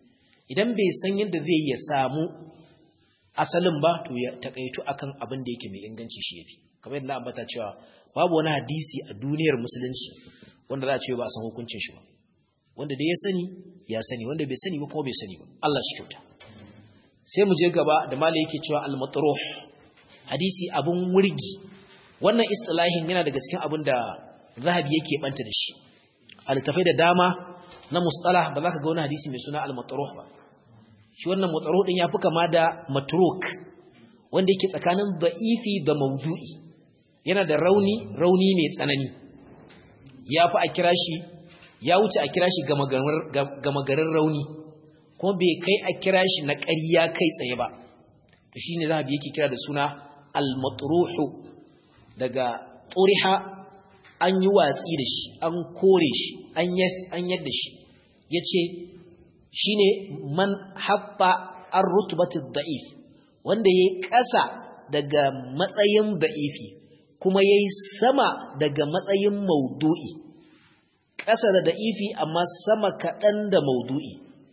idan bai san yadda zai ya samu asalin ba to ya takaitu akan abin da yake mai inganci shi yafi kamar yadda ambata cewa babu wani hadisi a duniyar musulunci wanda za a ce ba a san hukuncin shi ba wanda da ya sani ya sani wanda bai sani ba kuma bai sani ba Allah shi kyauta sai mu je gaba da malai yake cewa al-matruh hadisi abun wurgi wannan istilahin yana daga cikin abin da zahabi yake banta da shi al-tafai da dama na mustalah ba za ka ga wani hadisi mai suna al-matruh ba shi wannan matruh din yafi kama da matruk wanda yake tsakanin da'ifi da maudu'i yana da rauni rauni mai tsanani yafi a kira shi ya wuce a kira shi gama garin rauni kuma bai kai a kira shi na ƙarya kai tsaye ba to shine zahabi yake kira da suna al-matruhu daga turiha an yi watsi da shi an kore shi an yadda shi yace shine man habba ar-rutbati da'if wanda yayi ƙasa daga matsayin da'ifi kuma yayi sama daga matsayin maudu'i ƙasa da da'ifi amma sama kaɗan da maudu'i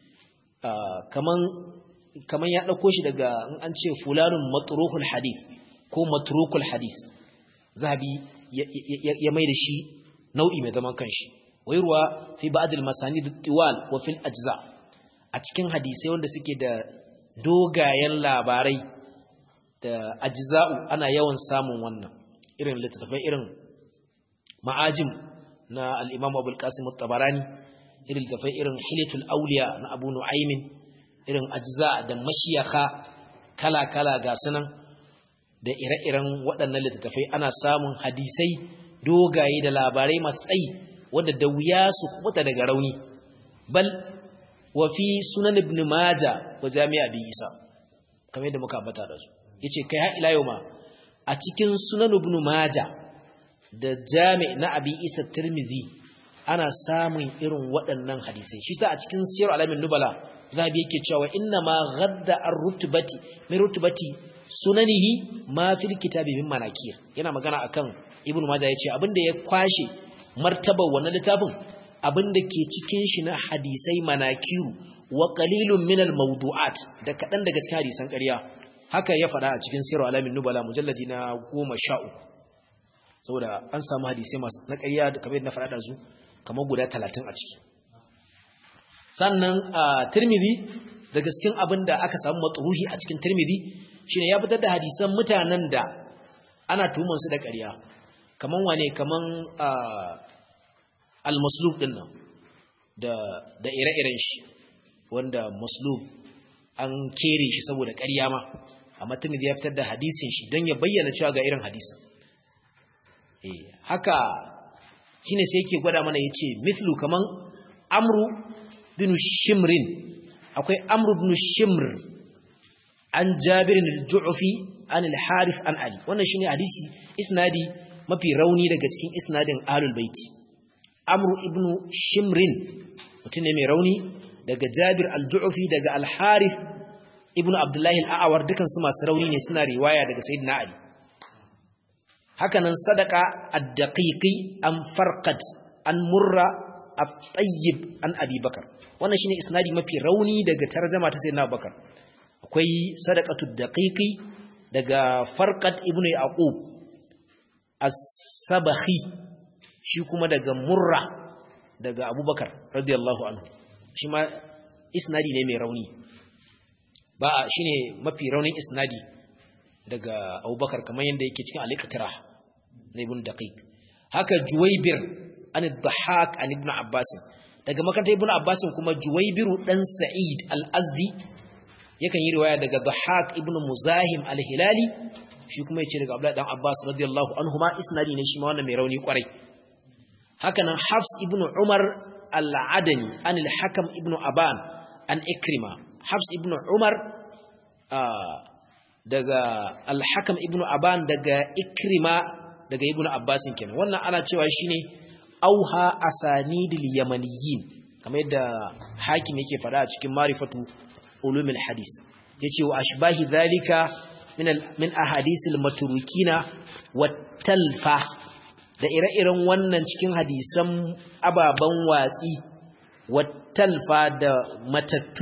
kaman kaman ya ɗauko shi daga an ce fulanun matruhul hadith ko matrukul hadith zabi ya mai da shi nau'i mai zaman kanshi wayarwa fi ba'd al-masanid tiwal wa fil ajza a cikin hadisai wanda suke da dogayen labarai da ajza'u ana yawan samun wannan irin littattafai irin ma'ajim na al-imam abul qasim at-tabarani irin littattafai irin hilatul awliya na abu nu'aymin irin ajza da mashiyaka kala-kala ga sunan da ire-iren waɗannan littattafai ana samun hadisai dogaye da labarai masu tsayi wanda da wuya su kubuta daga rauni bal wa fi sunan ibn maja wa jami'a bi isa kamar yadda muka ambata da su yace kai har ila yau ma a cikin sunan ibn maja da jami' na abi isa tirmidhi ana samun irin waɗannan hadisai shi sa a cikin siyar alamin nubala zabi yake cewa inna ma gadda ar-rutbati min rutbati sunanihi ma fil kitabi min manakir yana magana akan ibnu majah yace abinda ya kwashe martabar wannan littafin abinda ke cikin shi na hadisai manakiru wa qalilun min al-mawdu'at da kadan daga cikin hadisan ƙarya haka ya faɗa a cikin sirru alamin nubala mujalladi na 13 saboda an samu hadisai masu na ƙarya da kamar na faɗa da su kamar guda 30 a ciki sannan a tirmidhi daga cikin abin da aka samu matsuruhi a cikin tirmidhi shine ya fitar da hadisan mutanen da ana tuhumar su da ƙarya kaman wane kaman al-maslub din nan da da ire-iren shi wanda maslub an kere shi saboda ƙarya ma amma tirmidhi ya fitar da hadisin shi don ya bayyana cewa ga irin hadisin eh haka shine sai yake gwada mana yace mithlu kaman amru bin shimrin akwai amru bin shimr an jabir al-ju'fi an al-harith an ali wannan shine hadisi isnadi mafi rauni daga cikin isnadin ahlul baiti amru ibn shimrin mutum ne mai rauni daga jabir al-ju'fi daga al-harith ibn abdullahi al-a'war dukan su masu rauni ne suna riwaya daga sayyidina ali hakanan sadaka ad-daqiqi an farqad an murra at-tayyib an abi bakar wannan shine isnadi mafi rauni daga tarjuma ta sayyidina bakar akwai sadaqatu daqiqi daga farqad ibnu yaqub as-sabahi shi kuma daga murra daga abubakar radiyallahu anhu shi ma isnadi ne mai rauni ba shine mafi raunin isnadi daga abubakar kamar yadda yake cikin al-iqtirah na ibn daqiq haka juwaybir an dhahak an ibn abbas daga makarantar ibn abbas kuma juwaybiru dan sa'id al-azdi yakan yi riwaya daga dhahak ibn muzahim al-hilali shi kuma yace daga abdullahi dan abbas radiyallahu anhuma isnadi ne shi ma wannan mai rauni kwarai haka nan hafs ibn umar al-adani an al-hakam ibn aban an ikrima hafs ibn umar daga al-hakam ibn aban daga ikrima daga ibn abbas kenan wannan ana cewa shine auha asanidil yamaniyin kamar yadda hakim yake fada a cikin marifatu ulumul hadis yace wa ashbahi zalika min min ahadisil maturukina wattalfa da ire-iren wannan cikin hadisan ababan watsi wattalfa da matattu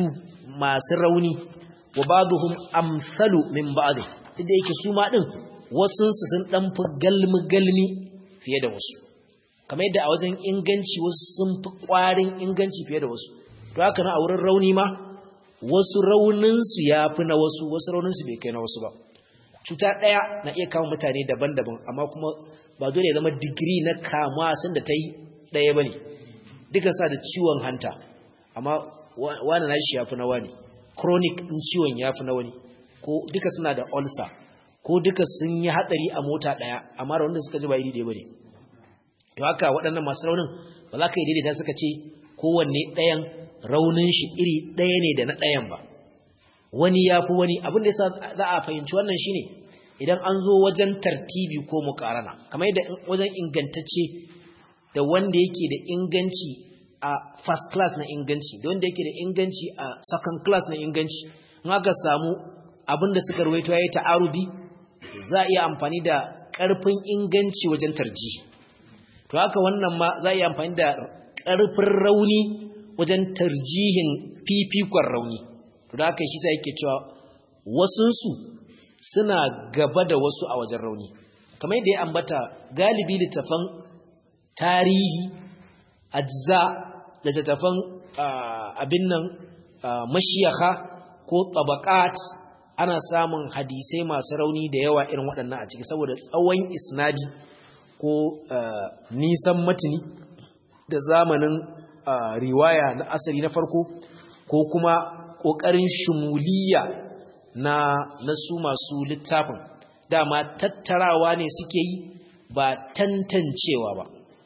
masu rauni wa ba'dhum amsalu min ba'd inda yake su ma din wasu su sun dan fi galmi galmi fiye da wasu kamar yadda a wajen inganci wasu sun fi kwarin inganci fiye da wasu to haka na a wurin rauni ma wasu raunin su yafi na wasu wasu raunin su bai kai na wasu ba cuta daya na iya kama mutane daban-daban amma kuma ba dole ya zama digiri na kama sun da ta yi daya bane duka sa da ciwon hanta amma wani na shi yafi na wani chronic din ciwon yafi na wani ko duka suna da ulcer ko duka sun yi hatsari a mota daya amma da wanda suka ji ba iri ɗaya bane to haka waɗannan masu raunin ba za ka yi daidaita suka ce kowanne ɗayan raunin shi iri ɗaya ne da na ɗayan ba wani ya fi wani abin da yasa za a fahimci wannan shine idan an zo wajen tartibi ko muƙarana kamar yadda wajen ingantacce da wanda yake da inganci a first class na inganci da wanda yake da inganci a second class na inganci in aka samu abin da suka ruwaito yayi ta'arudi za a iya amfani da ƙarfin inganci wajen tarji to haka wannan ma za a iya amfani da ƙarfin rauni wajen tarjihin fifikon rauni to da haka shi sai yake cewa wasunsu suna gaba da wasu a wajen rauni kamar yadda ya ambata galibi littafan tarihi ajza da littafan abin nan mashiyaka ko tabaqat ana samun hadisai masu rauni da yawa irin waɗannan a ciki saboda tsawon isnadi ko nisan matini da zamanin riwaya na asali na farko ko kuma ƙoƙarin shumuliya na nasu masu littafin dama tattarawa ne suke yi ba tantancewa ba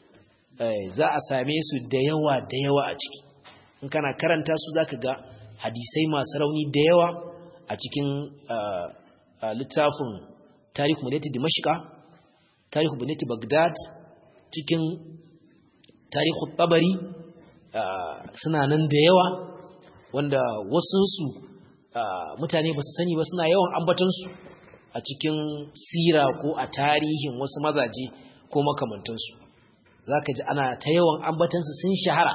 za a same su da yawa da yawa a ciki in kana karanta su za ka ga hadisai masu rauni da yawa a cikin littafin tarihu buneti dimashika tarihu buneti bagdad cikin tarihu tabari suna nan da yawa wanda wasunsu mutane ba su sani ba suna yawan ambatansu a cikin sira ko a tarihin wasu mazaje ko makamantansu za ka ji ana ta yawan ambatansu sun shahara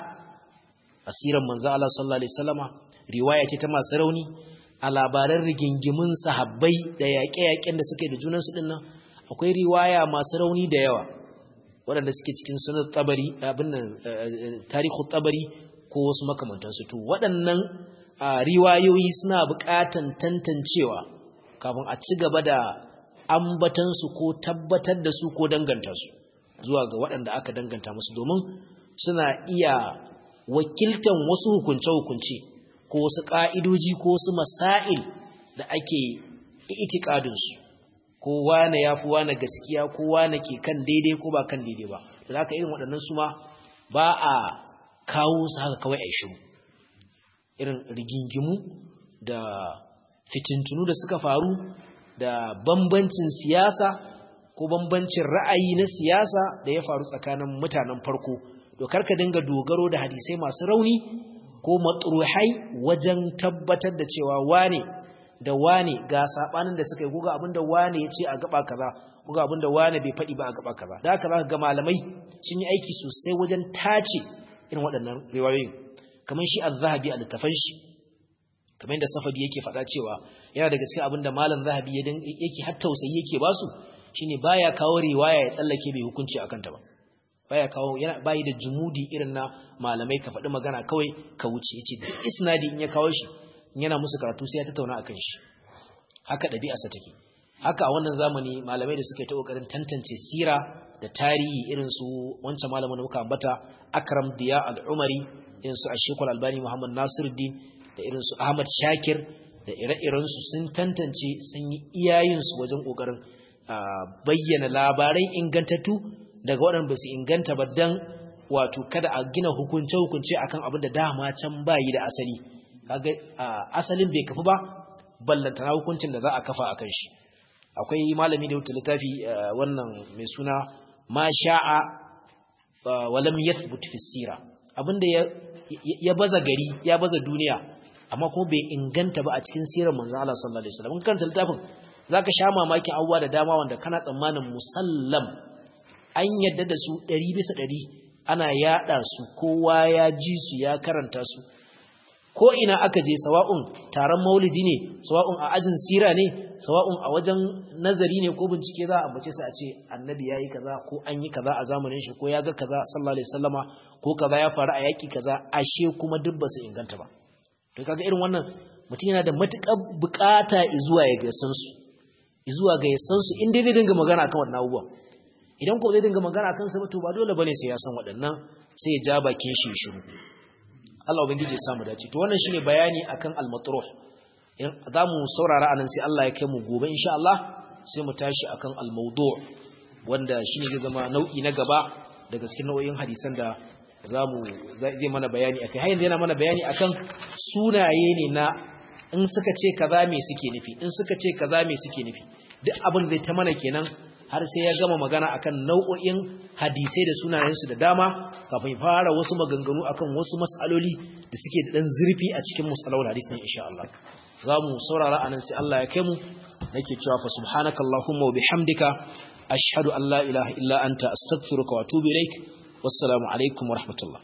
a siran manzo Allah sallallahu alaihi wasallama riwaya ce ta masu rauni a labaran rigingimin sahabbai da yaƙe-yaƙen da suke da junansu ɗin nan akwai riwaya masu rauni da yawa waɗanda suke cikin sunan tsabari abin nan tarihu tsabari ko wasu makamantansu to waɗannan riwayoyi suna buƙatan tantancewa kafin a ci gaba da ambatansu ko tabbatar da su ko danganta su zuwa ga waɗanda aka danganta musu domin suna iya wakiltan wasu hukunce-hukunce ko wasu ƙa'idoji ko wasu masail da ake itikadinsu ko wane ya fi wane gaskiya ko wane ke kan daidai ko ba kan daidai ba da haka irin waɗannan su ma ba a kawo su haka kawai a shiru irin rigingimu da fitintunu da suka faru da bambancin siyasa ko bambancin ra'ayi na siyasa da ya faru tsakanin mutanen farko to karka dinga dogaro da hadisai masu rauni ko matruhai wajen tabbatar da cewa wane da wane ga sabanin da suka yi kuga abinda wane ya ce a gaba kaza kuga abinda wane bai faɗi ba a gaba kaza da haka zaka ga malamai sun yi aiki sosai wajen tace irin waɗannan riwayoyin kamar shi az-zahabi a littafan shi kamar yadda safadi yake faɗa cewa yana daga cikin abinda malam zahabi yake har tausayi yake basu shine baya kawo riwaya ya tsallake bai hukunci akan ta ba baya kawo yana bayi da jumudi irin na malamai ka faɗi magana kawai ka wuce yace isnadi in ya kawo shi yana musu karatu sai ya tattauna akan shi haka ɗabi'arsa take haka a wannan zamani malamai da suka yi ta kokarin tantance sira da tarihi irin su wancan malamin da muka ambata Akram Diya Al-Umari irin su Ashekul Albani Muhammad Nasiruddin da irin su Ahmad Shakir da ire-iren su sun tantance sun yi iyayen su wajen kokarin bayyana labarai ingantattu daga waɗanda ba su inganta ba dan wato kada a gina hukunce-hukunce akan abin da dama can bayi da asali kaga asalin bai kafu ba ballantana hukuncin da za a kafa akan shi akwai malami da wuta littafi wannan mai suna ma sha'a walam yathbut fi sira abinda ya baza gari ya baza duniya amma kuma bai inganta ba a cikin sirar manzo Allah sallallahu alaihi wasallam kan littafin zaka sha mamakin abubuwa da dama wanda kana tsammanin musallam an yadda da su 100 bisa 100 ana yada su kowa ya ji su ya karanta su ko ina aka je sawa'un taron maulidi ne sawa'un a ajin sira ne sawa'un a wajen nazari ne ko bincike za a ambace su a ce annabi yayi kaza ko an yi kaza a zamanin shi ko ya ga kaza sallallahu alaihi wasallama ko kaza ya faru a yaki kaza ashe kuma duk ba su inganta ba to kaga irin wannan mutum yana da matukar bukata zuwa ya ga san su zuwa ga ya san su inda zai dinga magana akan wannan abubuwan idan ko zai dinga magana akan sa ba to ba dole bane sai ya san waɗannan sai ya ja bakin shi shiru Allah ubangiji ya samu dace to wannan shine bayani akan al-matruh za mu saurara anan sai Allah ya kai mu gobe insha Allah sai mu tashi akan al-mawdu' wanda shine zai zama nau'i na gaba daga cikin nau'in hadisan da zamu zai mana bayani akai har yanzu yana mana bayani akan sunaye ne na in suka ce kaza me suke nufi in suka ce kaza me suke nufi duk abin zai ta mana kenan har sai ya gama magana akan nau'o'in hadisai da sunayensu da dama kafin fara wasu maganganu akan wasu mas'aloli da suke da dan zurfi a cikin musalawul hadis ne insha Allah za mu saurara anan sai Allah ya kai mu nake cewa fa subhanakallahumma wa bihamdika ashhadu an la ilaha illa anta astaghfiruka wa atubu ilaik wassalamu alaikum wa rahmatullah